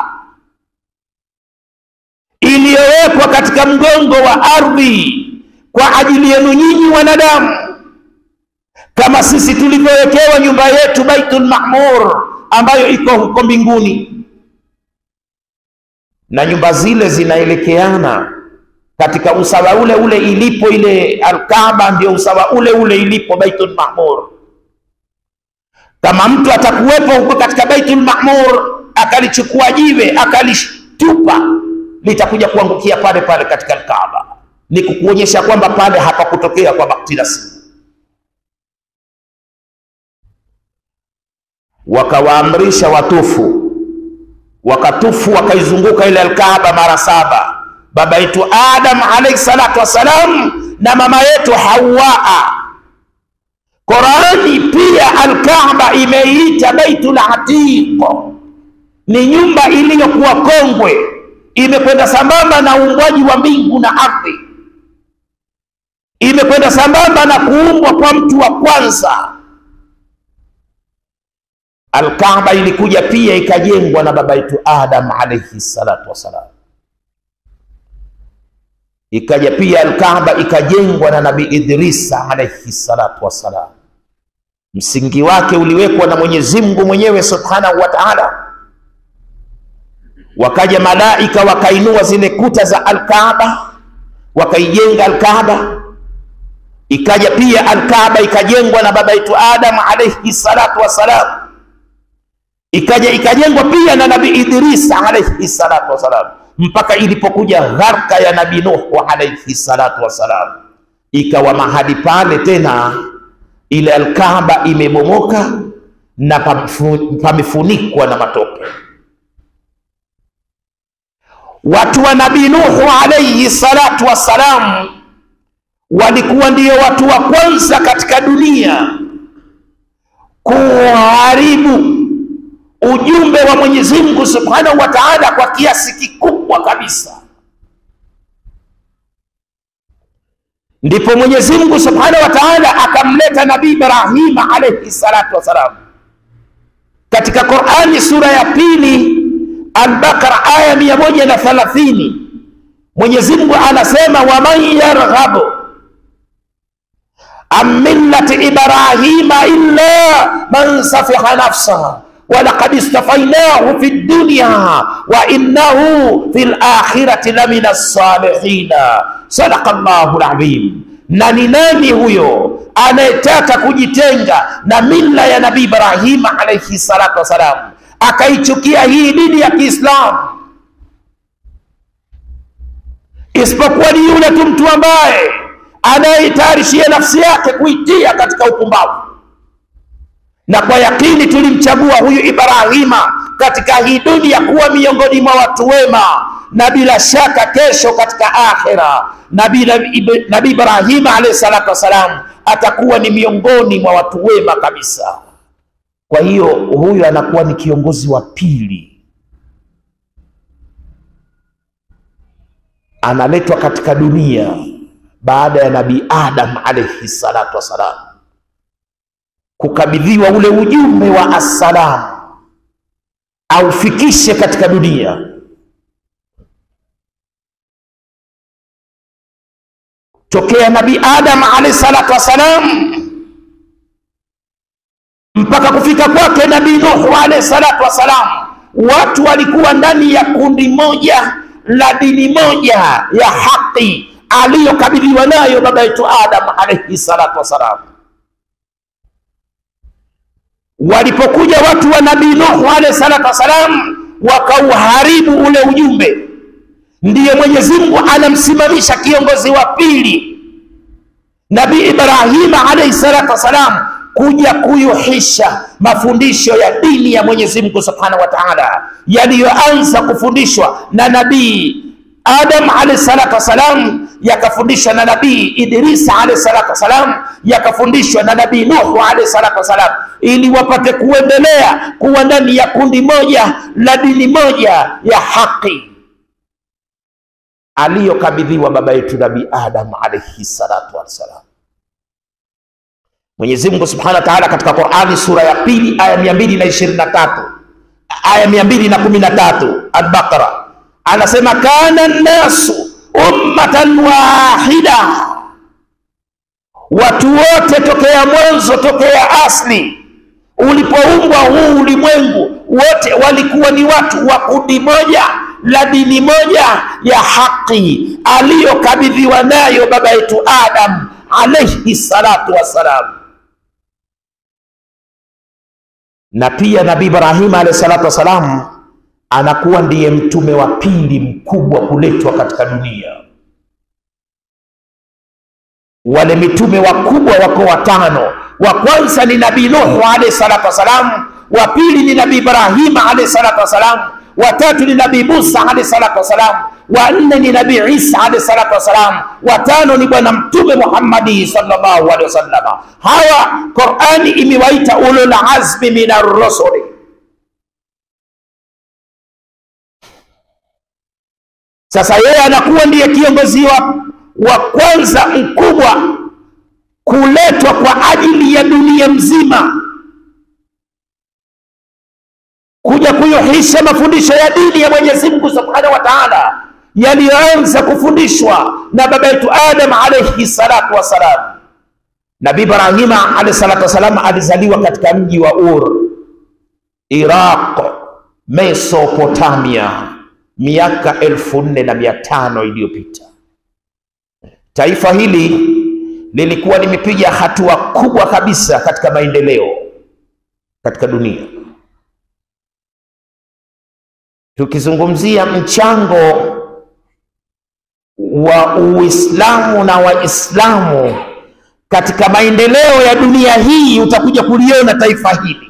iliyowekwa katika mgongo wa ardhi kwa ajili yenu nyinyi wanadamu, kama sisi tulivyowekewa nyumba yetu Baitul Ma'mur ambayo iko huko mbinguni na nyumba zile zinaelekeana katika usawa ule ule ilipo ile Alkaaba, ndio usawa ule ule ilipo Baitul Ma'mur. Kama mtu atakuwepo huko katika Baitul Ma'mur akalichukua jiwe akalitupa, litakuja kuangukia pale pale katika Alkaaba, ni kukuonyesha kwamba pale hapakutokea kwa bakti nasibu. Wakawaamrisha watufu wakatufu wakaizunguka ile Alkaaba mara saba. Baba yetu Adam alayhi salatu wassalam na mama yetu Hawaa. Qurani pia Alkaaba imeiita Baitul Atiq, ni nyumba iliyokuwa kongwe, imekwenda sambamba na uumbwaji wa mbingu na ardhi, imekwenda sambamba na kuumbwa kwa mtu wa kwanza. Alkaaba ilikuja pia ikajengwa na baba yetu Adam alayhi salatu wassalam. Ikaja pia Alkaaba ikajengwa na Nabii Idrisa alayhi salatu wassalam. Msingi wake uliwekwa na Mwenyezi Mungu mwenyewe subhanahu wa ta'ala. Wakaja malaika wakainua zile kuta za Alkaaba, wakaijenga Alkaaba. Ikaja pia Alkaaba ikajengwa na baba yetu Adam alayhi salatu wassalam ikaja ikajengwa pia na Nabii Idrisa alayhi salatu wassalam, mpaka ilipokuja gharka ya Nabii Nuhu alayhi salatu wassalam, ikawa mahali pale tena ile Alkaaba imebomoka na pamefunikwa na matope. Watu wa Nabii Nuhu alayhi salatu wassalam walikuwa ndio watu wa kwanza katika dunia kuharibu ujumbe wa Mwenyezi Mungu Subhanahu wa Ta'ala kwa kiasi kikubwa kabisa. Ndipo Mwenyezi Mungu Subhanahu wa Ta'ala akamleta Nabii Ibrahim alayhi salatu wassalam, katika Qur'ani sura ya pili Al-Baqara aya mia moja na thalathini Mwenyezi Mungu anasema waman yarghabu an millati ibrahima illa man safiha nafsahu walaqad istafainahu fi dunya wa innahu fi lakhirati lamina salihina. Sadaqa llahu lazim. Na ni nani huyo anayetaka kujitenga na mila ya Nabii Ibrahima alaihi salatu wassalam, akaichukia hii dini ya Kiislamu, isipokuwa ni yule tu mtu ambaye anayetayarishia nafsi yake kuitia katika upumbavu na kwa yakini tulimchagua huyu Ibrahima katika hii dunia kuwa miongoni mwa watu wema, na bila shaka kesho katika akhira Nabii Nabii Ibrahima alayhi salatu wassalam atakuwa ni miongoni mwa watu wema kabisa. Kwa hiyo huyu anakuwa ni kiongozi wa pili, analetwa katika dunia baada ya Nabii Adam alayhi salatu wassalam kukabidhiwa ule ujumbe wa assalamu aufikishe katika dunia. Tokea Nabii Adam alayhi salatu wassalam mpaka kufika kwake Nabii Nuhu alayhi salatu wassalam, watu walikuwa ndani ya kundi moja la dini moja ya haki aliyokabidhiwa nayo baba yetu Adam alayhi salatu wassalam. Walipokuja watu wa nabii Nuhu alayhi salatu wassalam, wakauharibu ule ujumbe, ndiye Mwenyezi Mungu anamsimamisha kiongozi wa pili Nabii Ibrahima alayhi salatu wassalam, kuja kuyuhisha mafundisho ya dini ya Mwenyezi Mungu subhanahu wa ta'ala, yaliyoanza kufundishwa na nabii Adam alayhi salatu wassalam yakafundishwa na nabii Idris alayhi salatu wassalam, yakafundishwa na nabii Nuhu alayhi salatu wassalam, ili wapate kuendelea kuwa ndani ya kundi moja la dini moja ya haki aliyokabidhiwa baba yetu nabii Adam alayhi salatu wassalam. Mwenyezi Mungu subhanahu wa ta'ala katika Qur'ani sura ya pili aya mia mbili na ishirini na tatu aya mia mbili na kumi na tatu Al-Baqara anasema kana nnasu ummatan wahida, watu wote tokea mwanzo, tokea asli, ulipoumbwa huu ulimwengu, wote walikuwa ni watu wa kundi moja la dini moja ya haki aliyokabidhiwa nayo baba yetu Adam alayhi salatu wassalam, na pia Nabii Ibrahim alayhi salatu wassalam anakuwa ndiye mtume wa pili mkubwa kuletwa katika dunia. Wale mitume wakubwa wako watano. Wa kwanza ni Nabii Nuhu alayhi salatu wassalam, wa pili ni Nabii Ibrahima alayhi salatu wassalam, wa tatu ni Nabii Musa alayhi salatu wassalam, wa nne ni Nabii Isa alayhi salatu wassalam, wa tano ni Bwana Mtume Muhammadi sallallahu alaihi wasallam. Hawa Qur'ani imewaita ulul azmi minar rusuli Sasa yeye anakuwa ndiye kiongozi wa, wa kwanza mkubwa kuletwa kwa ajili ya dunia mzima kuja kuyuhisha mafundisho ya dini ya Mwenyezi Mungu Subhanahu wa Ta'ala yaliyoanza kufundishwa na baba yetu Adam alayhi salatu wassalam. Nabii Ibrahima alayhi salatu wassalam alizaliwa katika mji wa Ur, Iraq, Mesopotamia miaka elfu nne na mia tano iliyopita. Taifa hili lilikuwa limepiga hatua kubwa kabisa katika maendeleo katika dunia. Tukizungumzia mchango wa Uislamu na Waislamu katika maendeleo ya dunia hii, utakuja kuliona taifa hili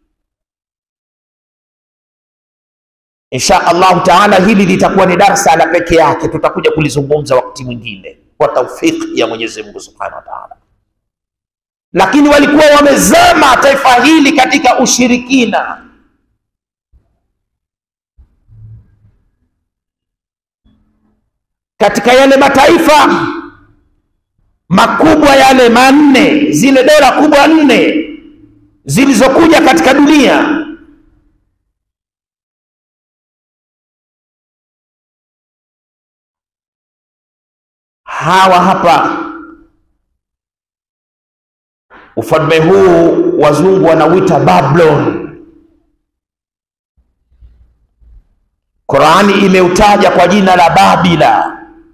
Insha Allahu taala, hili litakuwa ni darsa la peke yake, tutakuja kulizungumza wakati mwingine kwa taufiki ya Mwenyezi Mungu Subhanahu wa Ta'ala. Lakini walikuwa wamezama taifa hili katika ushirikina, katika yale mataifa makubwa yale manne, zile dola kubwa nne zilizokuja katika dunia hawa hapa ufalme huu wazungu wanauita Babylon. Qurani imeutaja kwa jina la Babila,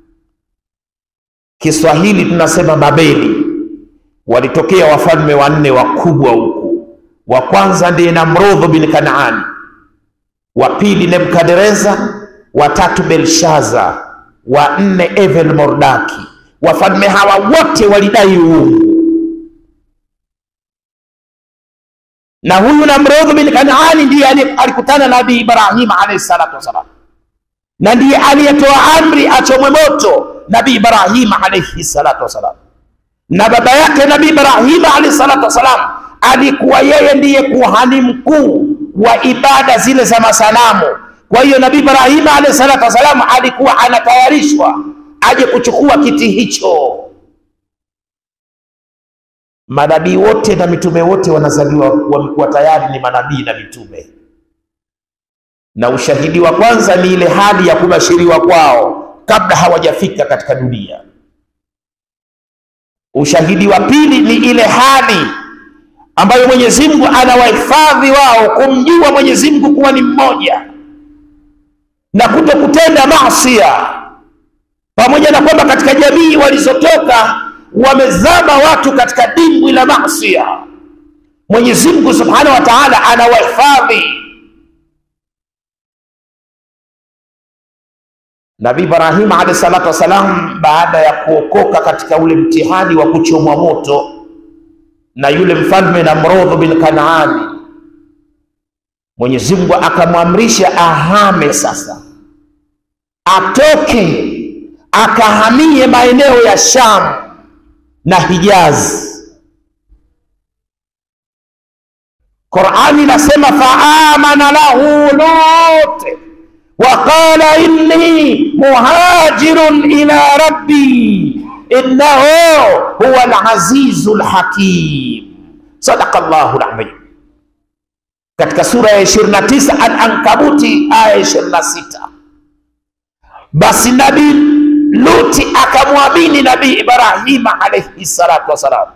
Kiswahili tunasema Babeli. Walitokea wafalme wanne wakubwa huku. Wa kwanza ndiye Namrudh bin Kanaani, wa pili Nebukadreza, wa tatu Belshaza, wa nne Evel Mordaki. Wafalme hawa wote walidai uungu na huyu Namrudh bin Kanaani ndiye alikutana na Nabii Ibrahim alayhi salatu wassalam, na ndiye aliyetoa amri achomwe moto Nabii Ibrahim alayhi salatu wassalam. Na baba yake Nabii Ibrahim alayhi salatu wassalam alikuwa yeye ndiye kuhani mkuu wa ibada zile za masanamu. Kwa hiyo Nabii Ibrahim alayhi salatu wassalam alikuwa anatayarishwa aje kuchukua kiti hicho. Manabii wote na mitume wote wanazaliwa wamekuwa tayari ni manabii na mitume, na ushahidi wa kwanza ni ile hali ya kubashiriwa kwao kabla hawajafika katika dunia. Ushahidi wa pili ni ile hali ambayo Mwenyezi Mungu anawahifadhi wao kumjua Mwenyezi Mungu kuwa ni mmoja na kuto kutenda maasia, pamoja na kwamba katika jamii walizotoka wamezama watu katika dimbwi la masia. Mwenyezi Mungu Subhanahu wa Ta'ala anawahifadhi. Nabii Ibrahim alayhi salatu wassalam, baada ya kuokoka katika ule mtihani wa kuchomwa moto na yule mfalme Namrudh bin Kanaani, Mwenyezi Mungu akamwamrisha ahame sasa, atoke akahamie maeneo ya Sham na Hijazi. Qurani inasema faamana lahu Lut wa qala inni muhajirun ila rabbi innahu huwa alazizu lhakim. Sadaqa llahu lazim. Katika sura ya 29 Al-Ankabuti aya 26, basi nabii Luti akamwamini Nabii Ibrahima alayhi salatu wassalam.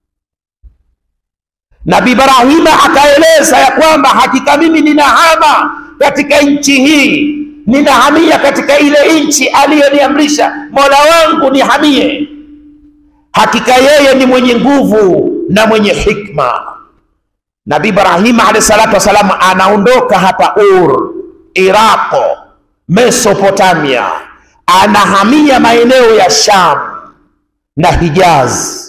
Nabii Ibrahima akaeleza ya kwamba hakika mimi ninahama katika nchi hii, ninahamia katika ile nchi aliyoniamrisha Mola wangu nihamie. Hakika yeye ni mwenye nguvu na mwenye hikma. Nabii Ibrahima alayhi salatu wassalam anaondoka hapa Ur, Iraqo, Mesopotamia anahamia maeneo ya Sham na Hijaz.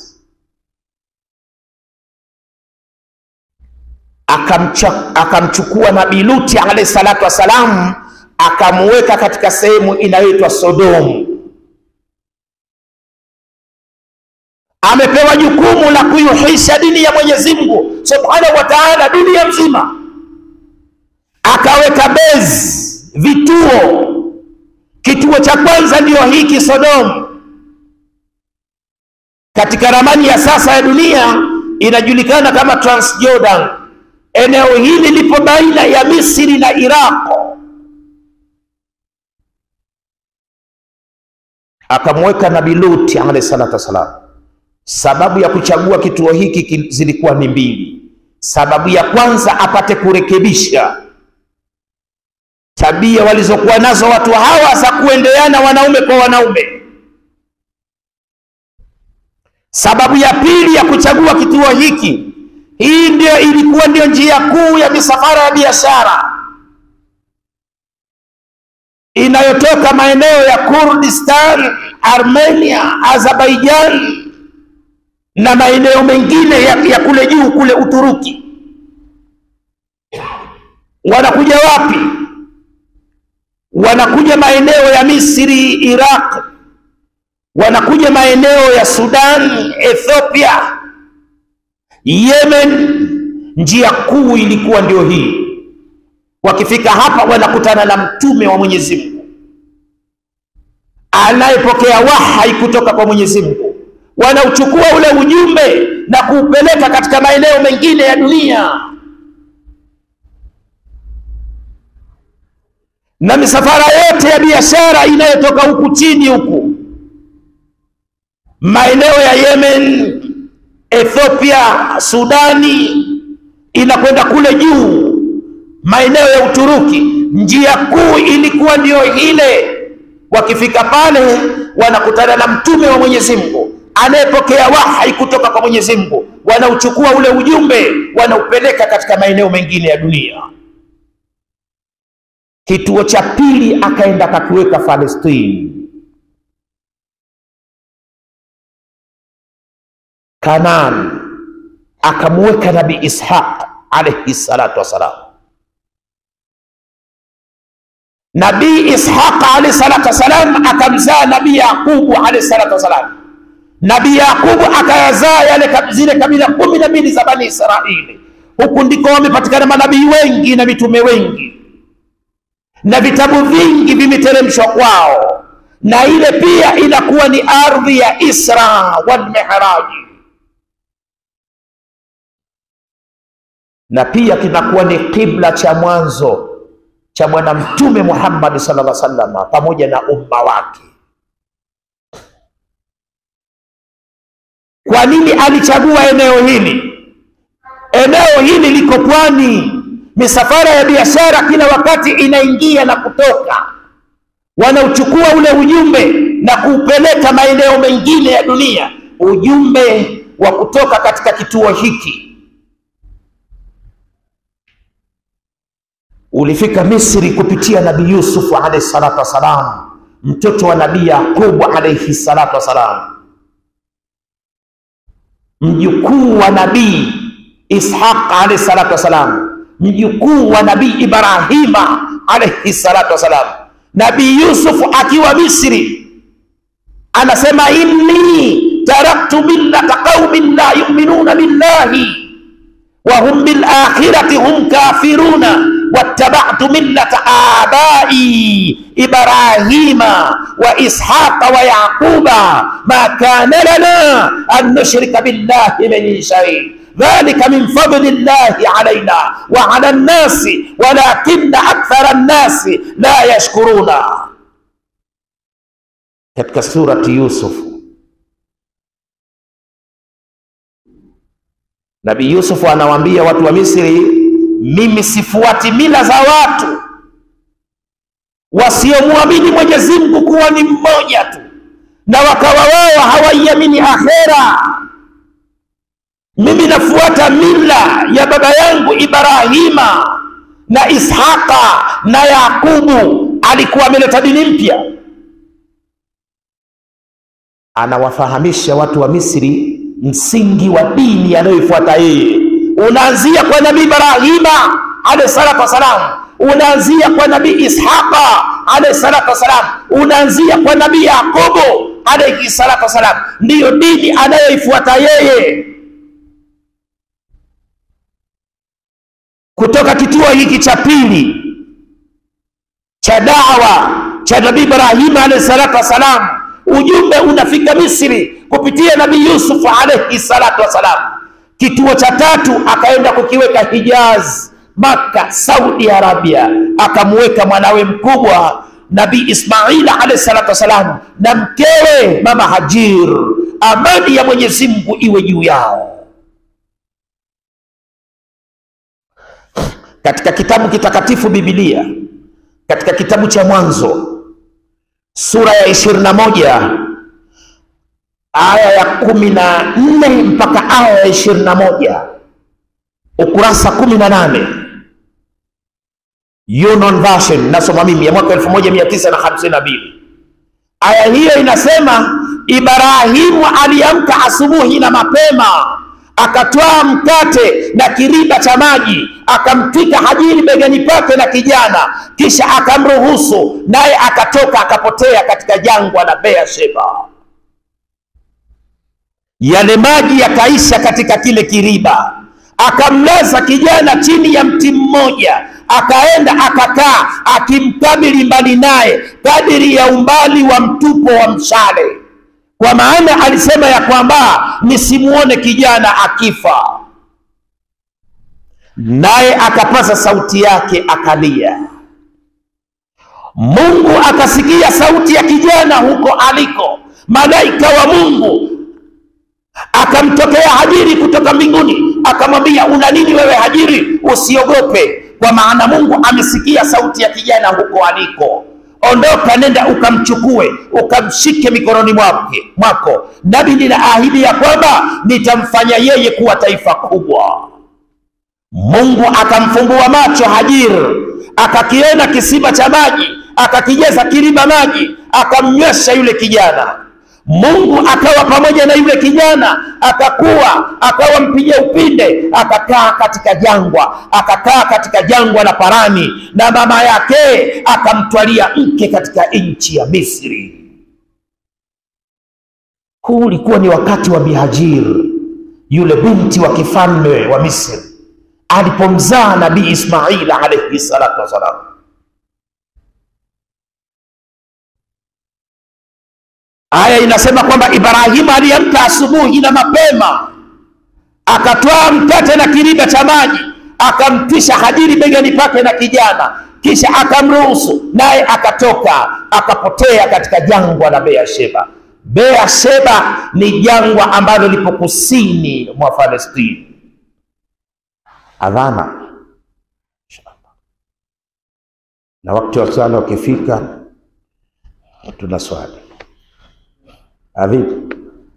Akamcha, akamchukua Nabii Luti alayhi salatu wassalam akamuweka katika sehemu inayoitwa Sodomu. Amepewa jukumu la kuihuisha dini ya Mwenyezi Mungu Subhanahu wa Ta'ala dunia mzima, akaweka bezi, vituo Kituo cha kwanza ndiyo hiki Sodomu. Katika ramani ya sasa ya dunia inajulikana kama Transjordan. Eneo hili lipo baina ya Misri na Iraq. Akamweka Nabii Luti alayhi salatu wassalam. Sababu ya kuchagua kituo hiki zilikuwa ni mbili. Sababu ya kwanza apate kurekebisha tabia walizokuwa nazo watu hawa za kuendeana wanaume kwa wanaume. Sababu ya pili ya kuchagua kituo hiki, hii ndio ilikuwa ndio njia kuu ya misafara ya biashara inayotoka maeneo ya Kurdistan, Armenia, Azerbaijan na maeneo mengine ya, ya kule juu kule Uturuki. Wanakuja wapi? wanakuja maeneo ya Misri, Iraq, wanakuja maeneo ya Sudan, Ethiopia, Yemen. Njia kuu ilikuwa ndio hii. Wakifika hapa, wanakutana na mtume wa Mwenyezi Mungu anayepokea wahai kutoka kwa Mwenyezi Mungu, wanauchukua ule ujumbe na kuupeleka katika maeneo mengine ya dunia. na misafara yote ya biashara inayotoka huku chini huku maeneo ya Yemen, Ethiopia, Sudani, inakwenda kule juu maeneo ya Uturuki. Njia kuu ilikuwa ndiyo ile. Wakifika pale, wanakutana na mtume wa Mwenyezi Mungu anayepokea wahai kutoka kwa Mwenyezi Mungu, wanauchukua ule ujumbe, wanaupeleka katika maeneo mengine ya dunia. Kituo cha pili akaenda akakiweka Palestine, Kanaan, akamuweka Nabii Ishaq alayhi salatu wassalam. Nabii Ishaq alayhi salatu wassalam akamzaa Nabii Yaqubu alayhi salatu wassalam. Nabii Yaqubu akayazaa yale zile kabila kumi na mbili za Bani Israili. Huku ndiko wamepatikana manabii wengi na mitume wengi na vitabu vingi vimeteremshwa kwao, na ile pia inakuwa ni ardhi ya Isra wal Miraji, na pia kinakuwa ni kibla cha mwanzo cha Bwana Mtume Muhammad sallallahu alaihi wasallam pamoja na umma wake. Kwa nini alichagua eneo hili? Eneo hili liko pwani misafara ya biashara kila wakati inaingia na kutoka, wanauchukua ule ujumbe na kuupeleka maeneo mengine ya dunia. Ujumbe wa kutoka katika kituo hiki ulifika Misri kupitia Nabii Yusufu alayhi salatu wassalam, mtoto wa Nabii Yaqubu alayhi salatu wassalam, mjukuu wa Nabii Ishaq alayhi salatu wassalam mjukuu wa nabii Ibrahima alayhi salatu wassalam. Nabii Yusufu akiwa Misri anasema, inni taraktu millata qaumin la yu'minuna billahi wa hum bil akhirati hum kafiruna wattaba'tu millata abai Ibrahima wa Ishaqa wa Yaquba ma kana lana an nushrika billahi min shay dhalika min fadli llahi alaina wa ala nnasi walakinna akthara nnasi la yashkuruna. Katika surati Yusuf, Nabii Yusufu anawaambia watu wa Misri, mimi sifuati mila za watu wasiomwamini Mwenyezi Mungu kuwa ni mmoja tu, na wakawa wao hawaiamini akhera mimi nafuata mila ya baba yangu Ibrahima na Ishaqa na Yakubu. Alikuwa ameleta dini mpya, anawafahamisha watu wa Misri msingi wa dini anayoifuata yeye. Unaanzia kwa Nabii Ibrahima alayhi salatu wassalam, unaanzia kwa Nabii Ishaqa alayhi salatu wassalam, unaanzia kwa Nabii Yakubu alayhi salatu wassalam. Ndiyo dini anayoifuata yeye. kutoka kituo hiki cha pili cha dawa cha Nabii Ibrahim alayhi salatu wassalam, ujumbe unafika Misri kupitia Nabii Yusuf alayhi salatu wassalam. Kituo cha tatu akaenda kukiweka Hijaz, Makka, Saudi Arabia, akamweka mwanawe mkubwa Nabii Ismail alayhi salatu wassalam na mkewe Mama Hajir, amani ya Mwenyezi Mungu iwe juu yao. katika kitabu kitakatifu Biblia, katika kitabu cha Mwanzo sura ya ishirini na moja aya ya kumi na nne mpaka aya ya ishirini na moja ukurasa kumi na nane Union Version nasoma mimi ya mwaka elfu moja mia tisa na hamsini na mbili aya hiyo inasema, Ibrahimu aliamka asubuhi na mapema akatwaa mkate na kiriba cha maji akamtwika Hajiri begani pake na kijana, kisha akamruhusu naye akatoka akapotea katika jangwa la Beersheba. Yale maji yakaisha katika kile kiriba, akamlaza kijana chini ya mti mmoja, akaenda akakaa akimkabili mbali naye kadiri ya umbali wa mtupo wa mshale kwa maana alisema ya kwamba nisimuone kijana akifa. Naye akapaza sauti yake akalia. Mungu akasikia sauti ya kijana huko aliko. Malaika wa Mungu akamtokea Hajiri kutoka mbinguni, akamwambia una nini wewe Hajiri? Usiogope, kwa maana Mungu amesikia sauti ya kijana huko aliko. Ondoka, nenda ukamchukue, ukamshike mikononi mwake mwako, nami ninaahidi ya kwamba nitamfanya yeye kuwa taifa kubwa. Mungu akamfumbua macho Hajir, akakiona kisima cha maji, akakijeza kiriba maji, akamnywesha yule kijana. Mungu akawa pamoja na yule kijana, akakuwa, akawa mpiga upinde, akakaa katika jangwa, akakaa katika jangwa la Parani, na mama yake akamtwalia mke katika nchi ya Misri. Huu ulikuwa ni wakati wa Bihajir, yule binti wa kifalme wa Misri alipomzaa Nabii Ismail alayhi salatu wassalam. Aya inasema kwamba Ibrahimu aliamka asubuhi na mapema, akatwaa mkate na kiriba cha maji, akamtwisha Hajiri begani pake na kijana, kisha akamruhusu naye akatoka, akapotea katika jangwa la Beersheba. Beersheba ni jangwa ambalo lipo kusini mwa Palestina. Adhana na wakati wa swala ukifika, tuna swali Adhibu.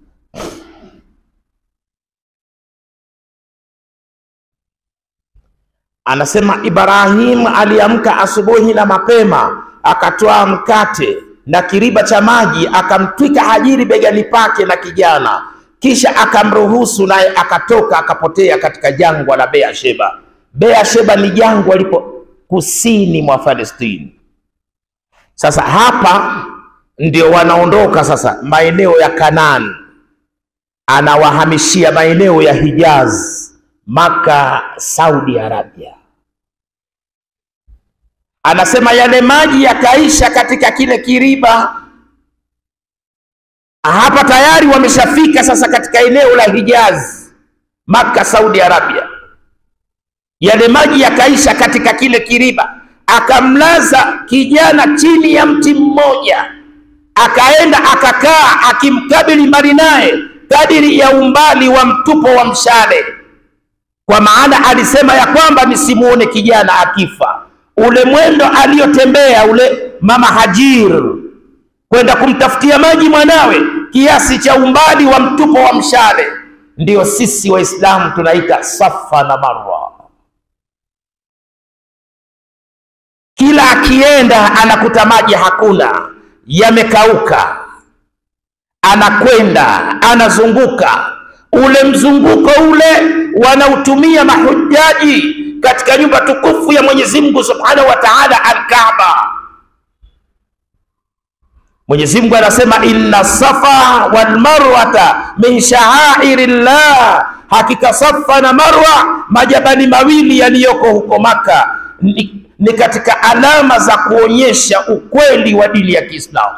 Anasema Ibrahim aliamka asubuhi na mapema, akatoa mkate na kiriba cha maji, akamtwika Hajiri begani pake na kijana, kisha akamruhusu naye akatoka, akapotea katika jangwa la Beersheba. Beersheba ni jangwa lipo kusini mwa Palestini. Sasa hapa ndio wanaondoka sasa maeneo ya Kanaan, anawahamishia maeneo ya Hijaz, Maka, Saudi Arabia. Anasema yale maji yakaisha katika kile kiriba. Hapa tayari wameshafika sasa katika eneo la Hijaz, Maka, Saudi Arabia. Yale maji yakaisha katika kile kiriba, akamlaza kijana chini ya mti mmoja akaenda akakaa akimkabili mbali naye kadiri ya umbali wa mtupo wa mshale, kwa maana alisema ya kwamba nisimuone kijana akifa. Ule mwendo aliyotembea ule mama Hajir kwenda kumtafutia maji mwanawe, kiasi cha umbali wa mtupo wa mshale, ndio sisi Waislamu tunaita Safa na Marwa. Kila akienda anakuta maji hakuna yamekauka, anakwenda anazunguka. Ule mzunguko ule wanautumia mahujaji katika nyumba tukufu ya Mwenyezi Mungu Subhanahu wa Ta'ala, Al-Kaaba. Mwenyezi Mungu anasema inna safa wal marwata min sha'airillah, hakika Safa na Marwa majabali mawili yaliyoko huko Maka ni, ni katika alama za kuonyesha ukweli wa dini ya Kiislamu.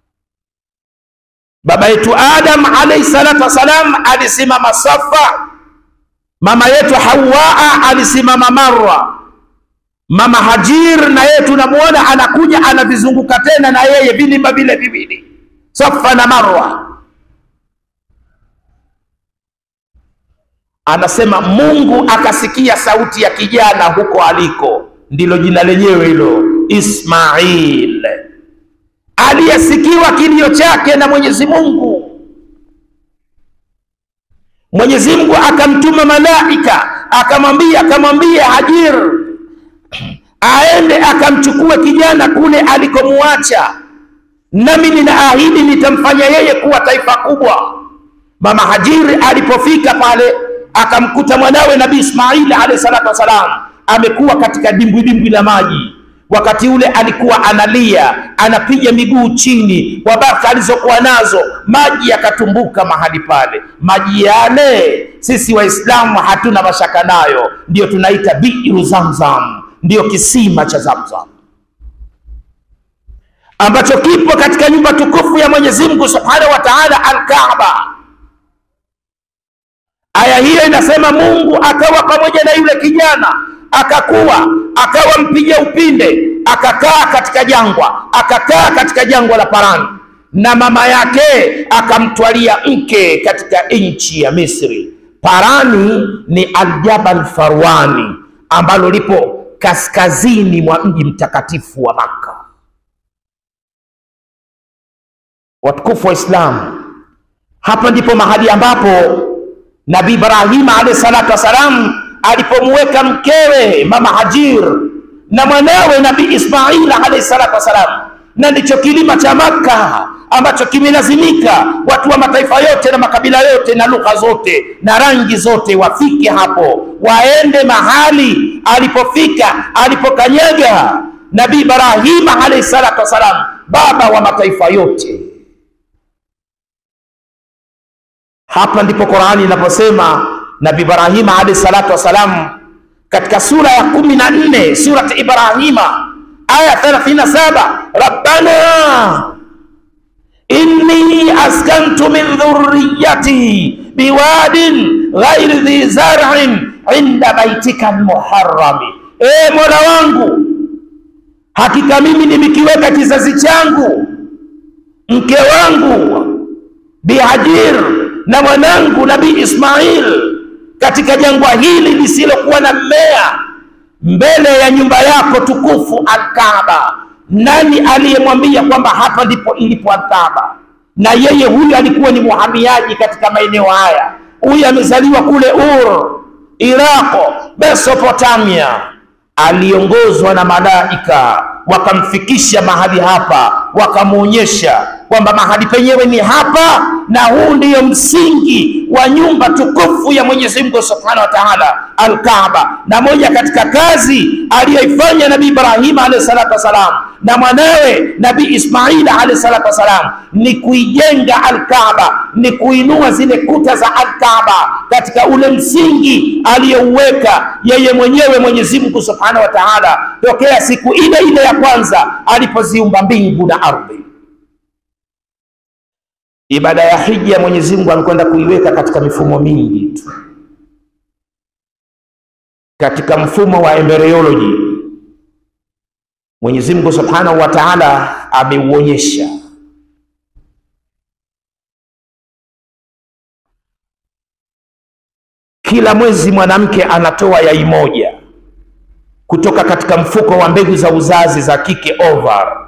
Baba yetu Adam alayhi salatu wassalam alisimama Safa, mama yetu Hawaa alisimama Marwa. Mama Hajir na yeye tunamuona anakuja anavizunguka tena na yeye vilima vile viwili, Safa na Marwa. Anasema Mungu akasikia sauti ya kijana huko aliko ndilo jina lenyewe hilo Ismail, aliyesikiwa kilio chake na Mwenyezi Mungu. Mwenyezi Mungu akamtuma malaika akamwambia, akamwambia Hajir aende akamchukue kijana kule alikomuacha, nami ninaahidi nitamfanya yeye kuwa taifa kubwa. Mama Hajiri alipofika pale akamkuta mwanawe Nabii Ismail alayhi salatu wassalam amekuwa katika dimbwi dimbwi la maji. Wakati ule alikuwa analia, anapiga miguu chini kwa baraka alizokuwa nazo, maji yakatumbuka mahali pale. Maji yale sisi Waislamu hatuna mashaka nayo, ndiyo tunaita biru Zamzam, ndiyo kisima cha Zamzam ambacho kipo katika nyumba tukufu ya Mwenyezi Mungu Subhanahu wa Ta'ala, Al-Kaaba. Aya hiyo inasema Mungu akawa pamoja na yule kijana akakuwa akawa mpiga upinde, akakaa katika jangwa, akakaa katika jangwa la Parani, na mama yake akamtwalia mke katika nchi ya Misri. Parani ni Aljabal Farwani ambalo lipo kaskazini mwa mji mtakatifu wa Makka. Watukufu wa Islamu, hapa ndipo mahali ambapo Nabii Ibrahima alayhi salatu wassalam alipomweka mkewe mama Hajir na mwanawe Nabii Ismail alayhi salatu wassalam, na ndicho kilima cha Makka ambacho kimelazimika watu wa mataifa yote na makabila yote na lugha zote na rangi zote wafike hapo, waende mahali alipofika alipokanyaga Nabii Ibrahima alayhi salatu wassalam, baba wa mataifa yote. Hapa ndipo Qur'ani inaposema Nabii Ibrahima alayhi salatu wassalam katika sura ya kumi na nne surati Ibrahima aya 37, rabbana inni askantu min dhurriyyati biwadin ghairi dhi zar'in inda baitika almuharrami, e Mola wangu, hakika mimi nimekiweka kizazi changu mke wangu Bihajir na mwanangu Nabii Ismail katika jangwa hili lisilokuwa na mmea mbele ya nyumba yako tukufu Alkaaba. Nani aliyemwambia kwamba hapa ndipo ilipo Alkaaba? Na yeye huyu alikuwa ni muhamiaji katika maeneo haya. Huyu amezaliwa kule Ur, Iraqo, Mesopotamia. Aliongozwa na malaika wakamfikisha mahali hapa, wakamwonyesha kwamba mahali penyewe ni hapa, na huu ndiyo msingi wa nyumba tukufu ya Mwenyezi Mungu Subhanahu wa Ta'ala, Al-Kaaba. Na moja katika kazi aliyoifanya Nabii Ibrahim alayhi salatu wasalam na mwanawe Nabii Ismail alayhi salatu wasalam ni kuijenga Al-Kaaba, ni kuinua zile kuta za Al-Kaaba katika ule msingi aliyouweka yeye mwenyewe Mwenyezi Mungu Subhanahu wa Ta'ala tokea siku ile ile ya kwanza alipoziumba mbingu na ardhi. Ibada ya hija Mwenyezi Mungu amekwenda kuiweka katika mifumo mingi tu, katika mfumo wa embryology Mwenyezi Mungu Subhanahu wa Ta'ala ameuonyesha kila mwezi mwanamke anatoa yai moja kutoka katika mfuko wa mbegu za uzazi za kike ovar.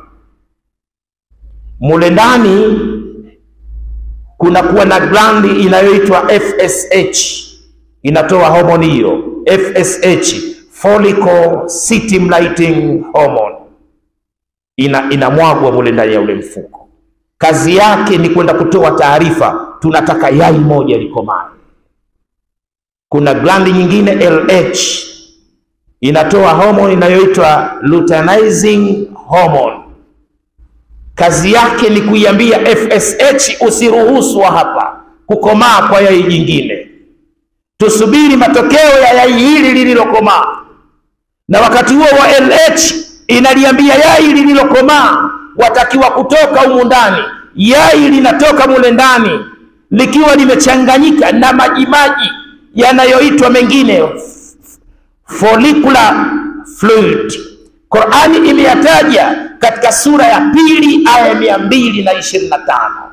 Mule ndani kunakuwa na glandi inayoitwa FSH, inatoa homoni hiyo FSH, follicle stimulating hormone, ina inamwagwa mule ndani ya ule mfuko. Kazi yake ni kwenda kutoa taarifa, tunataka yai moja likomae. Kuna glandi nyingine LH inatoa homoni inayoitwa luteinizing hormone. Kazi yake ni kuiambia FSH, usiruhusu hapa kukomaa kwa yai jingine, tusubiri matokeo ya yai hili lililokomaa. Na wakati huo wa LH inaliambia yai lililokomaa watakiwa kutoka humu ndani. Yai linatoka mule ndani likiwa limechanganyika na majimaji yanayoitwa mengine follicular fluid. Qur'ani imeyataja katika sura ya pili aya mia mbili na ishirini na tano.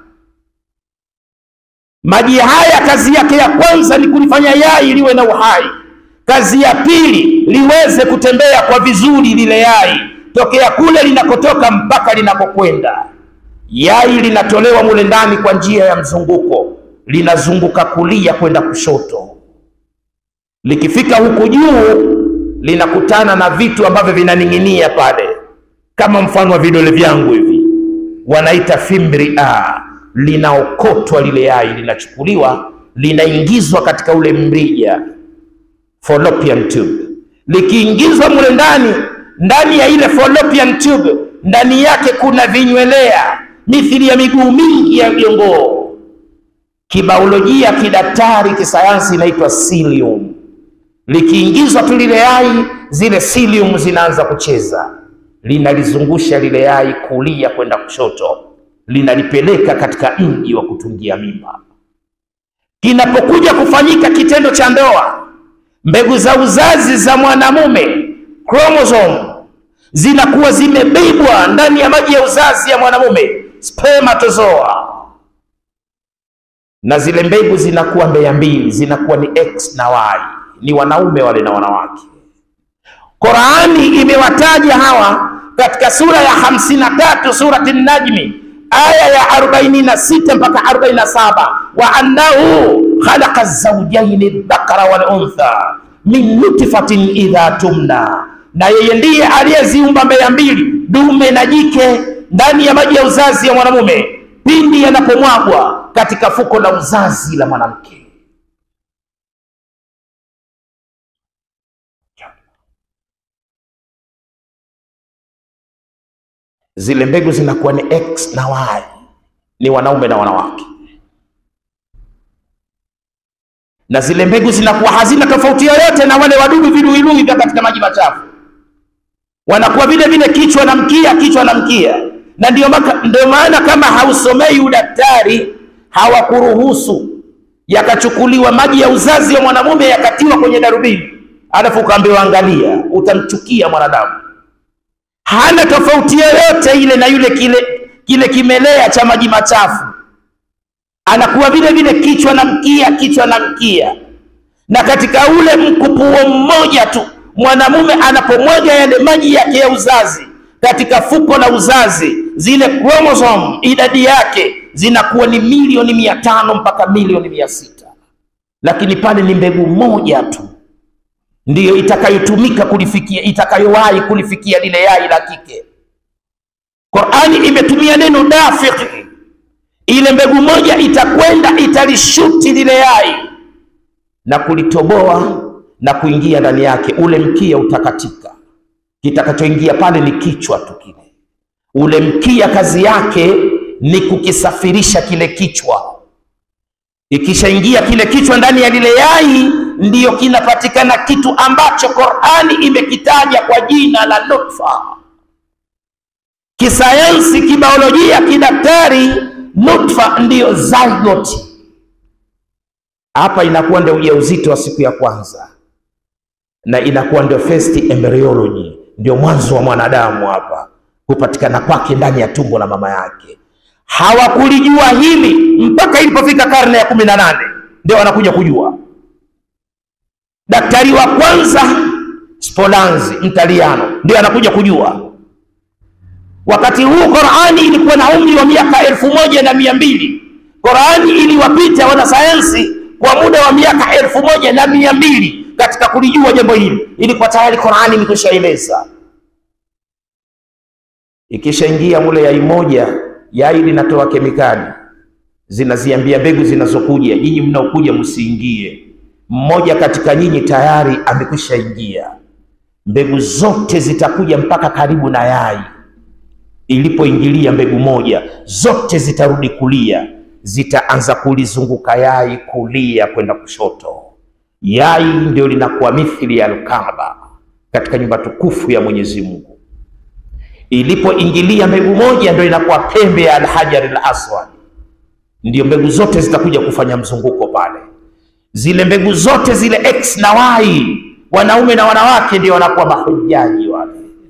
Maji haya kazi yake ya kwanza ni kulifanya yai liwe na uhai. Kazi ya pili liweze kutembea kwa vizuri lile yai tokea kule linakotoka mpaka linakokwenda. Yai linatolewa mule ndani kwa njia ya mzunguko, linazunguka kulia kwenda kushoto likifika huku juu linakutana na vitu ambavyo vinaning'inia pale, kama mfano wa vidole vyangu hivi, wanaita fimbria. Linaokotwa lile yai, linachukuliwa, linaingizwa katika ule mrija fallopian tube. Likiingizwa mule ndani, ndani ya ile fallopian tube, ndani yake kuna vinywelea mithili ya miguu mingi ya jongoo. Kibaolojia, kidaktari, kisayansi inaitwa cilium likiingizwa tu lile yai, zile cilium zinaanza kucheza, linalizungusha lile yai kulia kwenda kushoto, linalipeleka katika mji wa kutungia mimba. Kinapokuja kufanyika kitendo cha ndoa, mbegu za uzazi za mwanamume chromosome zinakuwa zimebebwa ndani ya maji ya uzazi ya mwanamume, spermatozoa, na zile mbegu zinakuwa mbeya mbili, zinakuwa ni X na Y, ni wanaume wale na wanawake. Qurani imewataja hawa katika sura ya hamsini na tatu surati Najmi aya ya arobaini na sita mpaka arobaini na saba wa annahu khalaqa zawjaini dhakara wal untha min nutfatin idha tumna, na yeye ndiye aliyeziumba mbeya mbili dume na jike ndani ya maji ya uzazi ya mwanamume pindi yanapomwagwa katika fuko la uzazi la mwanamke. Zile mbegu zinakuwa ni X na Y, ni wanaume na wanawake, na zile mbegu zinakuwa hazina tofauti yoyote na wale wadudu viluilui vya katika maji machafu, wanakuwa vile vile kichwa na mkia, kichwa na mkia. Na ndio ndio maana kama hausomei udaktari hawakuruhusu yakachukuliwa maji ya uzazi wa mwanamume yakatiwa kwenye darubini, alafu ukaambiwa angalia, utamchukia mwanadamu. Hana tofauti yoyote ile na yule kile kile kimelea cha maji machafu, anakuwa vile vile kichwa na mkia, kichwa na mkia. Na katika ule mkupuo mmoja tu mwanamume anapomwaga yale maji yake ya uzazi katika fuko la uzazi, zile chromosome idadi yake zinakuwa ni milioni mia tano mpaka milioni mia sita lakini pale ni mbegu moja tu ndiyo itakayotumika kulifikia, itakayowahi kulifikia lile yai la kike. Qur'ani imetumia neno dafiq, ile mbegu moja itakwenda italishuti lile yai na kulitoboa na kuingia ndani yake, ule mkia utakatika. Kitakachoingia pale ni kichwa tu kile. Ule mkia kazi yake ni kukisafirisha kile kichwa. Ikishaingia kile kichwa ndani ya lile yai, ndiyo kinapatikana kitu ambacho Qur'ani imekitaja kwa jina la nutfa. Kisayansi, kibiolojia, kidaktari, nutfa ndiyo zygote. Hapa inakuwa ndio ujauzito wa siku ya kwanza na inakuwa ndio first embryology, ndio mwanzo wa mwanadamu hapa kupatikana kwake ndani ya tumbo la mama yake. Hawakulijua hili mpaka ilipofika karne ya kumi na nane ndio wanakuja kujua. Daktari wa kwanza Spolanzi Mtaliano ndio anakuja kujua. Wakati huu Qur'ani ilikuwa na umri wa miaka elfu moja na mia mbili. Qur'ani iliwapita wanasayansi kwa muda wa miaka elfu moja na mia mbili katika kulijua jambo hili. Ilikuwa tayari Qur'ani imekwishaeleza. Ikishaingia mule yai moja, yai linatoa kemikali zinaziambia mbegu zinazokuja, nyinyi mnaokuja msiingie. Mmoja katika nyinyi tayari amekwisha ingia. Mbegu zote zitakuja mpaka karibu na yai. Ilipoingilia mbegu moja, zote zitarudi kulia, zitaanza kulizunguka yai kulia kwenda kushoto. Yai ndio linakuwa mithili ya Alkaaba katika nyumba tukufu ya Mwenyezi Mungu. Ilipoingilia mbegu moja, ndio inakuwa pembe ya Alhajar Al-Aswad, ndio mbegu zote zitakuja kufanya mzunguko pale. Zile mbegu zote zile X na Y, wanaume na wanawake, ndio wanakuwa mahujaji wale,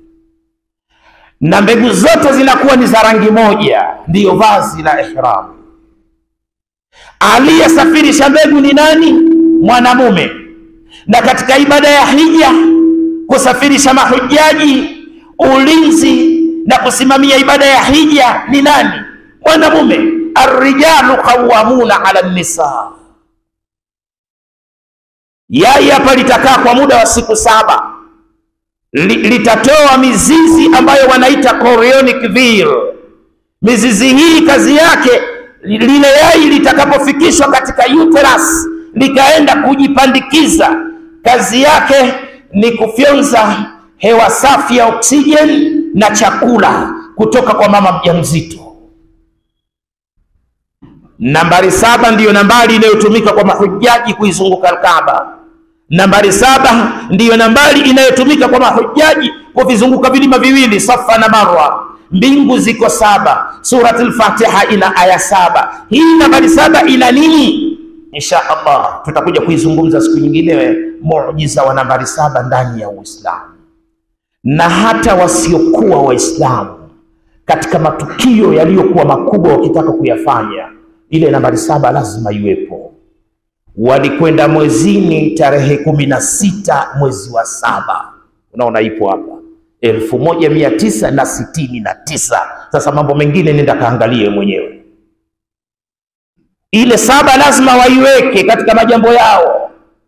na mbegu zote zinakuwa ni za rangi moja, ndiyo vazi la ihram. Aliyesafirisha mbegu ni nani? Mwanamume. Na katika ibada ya hija, kusafirisha mahujaji, ulinzi na kusimamia ibada ya hija ni nani? Mwanamume. Arrijalu qawwamuna ala nisa. Yai hapa litakaa kwa muda wa siku saba, Li, litatoa mizizi ambayo wanaita chorionic veil. Mizizi hii kazi yake lile yai litakapofikishwa katika uterus likaenda kujipandikiza, kazi yake ni kufyonza hewa safi ya oksijeni na chakula kutoka kwa mama mjamzito. Nambari saba ndiyo nambari inayotumika kwa mahujaji kuizunguka Alkaaba. Nambari saba ndiyo nambari inayotumika kwa mahujaji kuvizunguka vilima viwili Safa na Marwa. Mbingu ziko saba. Suratul Fatiha ina aya saba. Hii nambari saba ina nini? Insha Allah tutakuja kuizungumza siku nyingine, muujiza wa nambari saba ndani ya Uislamu. Na hata wasiokuwa Waislamu katika matukio yaliyokuwa makubwa wakitaka kuyafanya, ile nambari saba lazima iwepo. Walikwenda mwezini tarehe kumi na sita mwezi wa saba, unaona ipo hapa elfu moja mia tisa na sitini na tisa. Sasa mambo mengine nenda kaangalie mwenyewe. Ile saba lazima waiweke katika majambo yao.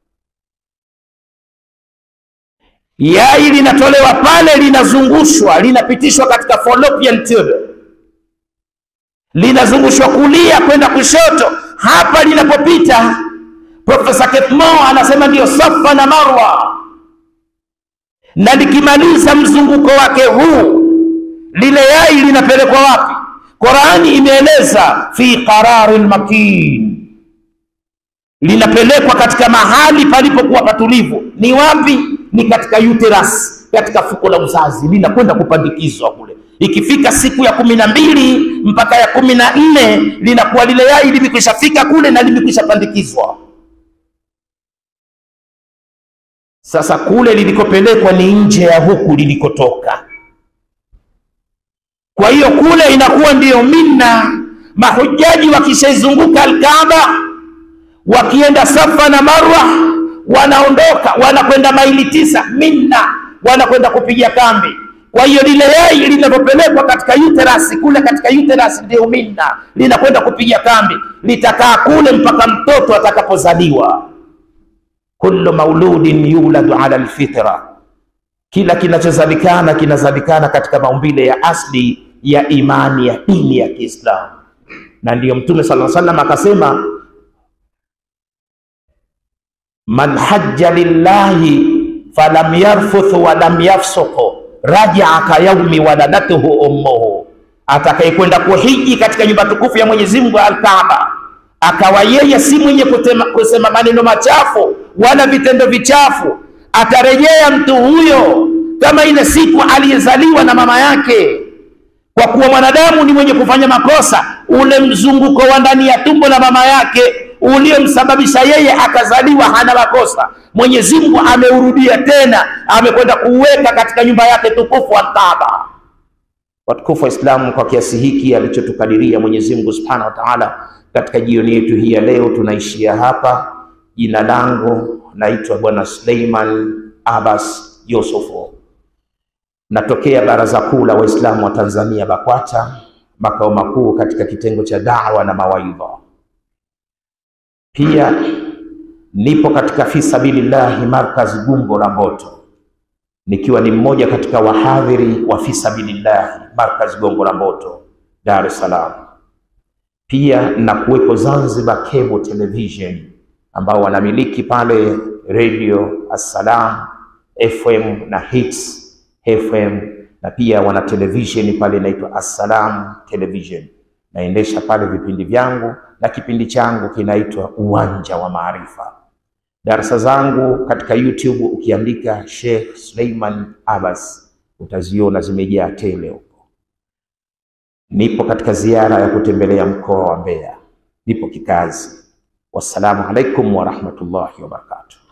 Yai linatolewa pale, linazungushwa, linapitishwa katika fallopian tube, linazungushwa kulia kwenda kushoto. Hapa linapopita, Profesa Ketmo anasema ndiyo Safa na Marwa, na likimaliza mzunguko wake huu, lile yai linapelekwa wapi? Qurani imeeleza fi qararin makin, linapelekwa katika mahali palipokuwa patulivu. Ni wapi? Ni katika uterus, katika fuko la uzazi, linakwenda kupandikizwa kule. Ikifika siku ya kumi na mbili mpaka ya kumi na nne linakuwa lile yai limekwisha fika kule na limekwisha pandikizwa. Sasa kule lilikopelekwa ni nje ya huku lilikotoka. Kwa hiyo kule inakuwa ndiyo Mina. Mahujaji wakishaizunguka Alkaaba, wakienda Safa na Marwa, wanaondoka wanakwenda maili tisa Mina, wanakwenda kupiga kambi. Kwa hiyo lile yai linapopelekwa katika uterus kule, katika uterus ndio Mina, linakwenda kupiga kambi, litakaa kule mpaka mtoto atakapozaliwa. Kullu mauludin yuladu ala alfitra, kila kinachozalikana kinazalikana katika maumbile ya asli ya imani ya dini ya Kiislamu, na ndiyo Mtume sallallahu alaihi wasallam akasema, man hajja lillahi falam yarfuth wa lam yafsuq rajaa ka yaumi waladatuhu ummuhu, atakayekwenda kuhiji katika nyumba tukufu ya Mwenyezi Mungu Al-Kaaba, akawa yeye si mwenye kutema, kusema maneno machafu wala vitendo vichafu, atarejea mtu huyo kama ile siku aliyezaliwa na mama yake kwa kuwa mwanadamu ni mwenye kufanya makosa, ule mzunguko wa ndani ya tumbo la mama yake uliomsababisha yeye akazaliwa hana makosa, Mwenyezi Mungu ameurudia tena, amekwenda kuuweka katika nyumba yake tukufu Al-Kaaba. Watukufu wa Islamu, kwa kiasi hiki alichotukadiria Mwenyezi Mungu Subhanahu wa Ta'ala, katika jioni yetu hii ya leo tunaishia hapa. Jina langu naitwa Bwana Suleiman Abbas Yusufu. Natokea Baraza Kuu la Waislamu wa Tanzania BAKWATA, makao makuu katika kitengo cha dawa na mawaidha. Pia nipo katika fi sabilillahi markaz Gumbo la Mboto, nikiwa ni mmoja katika wahadhiri wa fi sabilillahi markaz Gongo la Mboto, Dar es Salaam. Pia na kuwepo Zanzibar Cable Television ambao wanamiliki pale radio Assalam FM na Hits FM na pia wana televisheni pale inaitwa Assalam Television. Naendesha pale vipindi vyangu na kipindi changu kinaitwa Uwanja wa Maarifa. Darasa zangu katika YouTube ukiandika Sheikh Suleiman Abbas utaziona zimejaa tele huko. Nipo katika ziara ya kutembelea mkoa wa Mbeya, nipo kikazi. Wassalamu alaikum warahmatullahi wabarakatuh.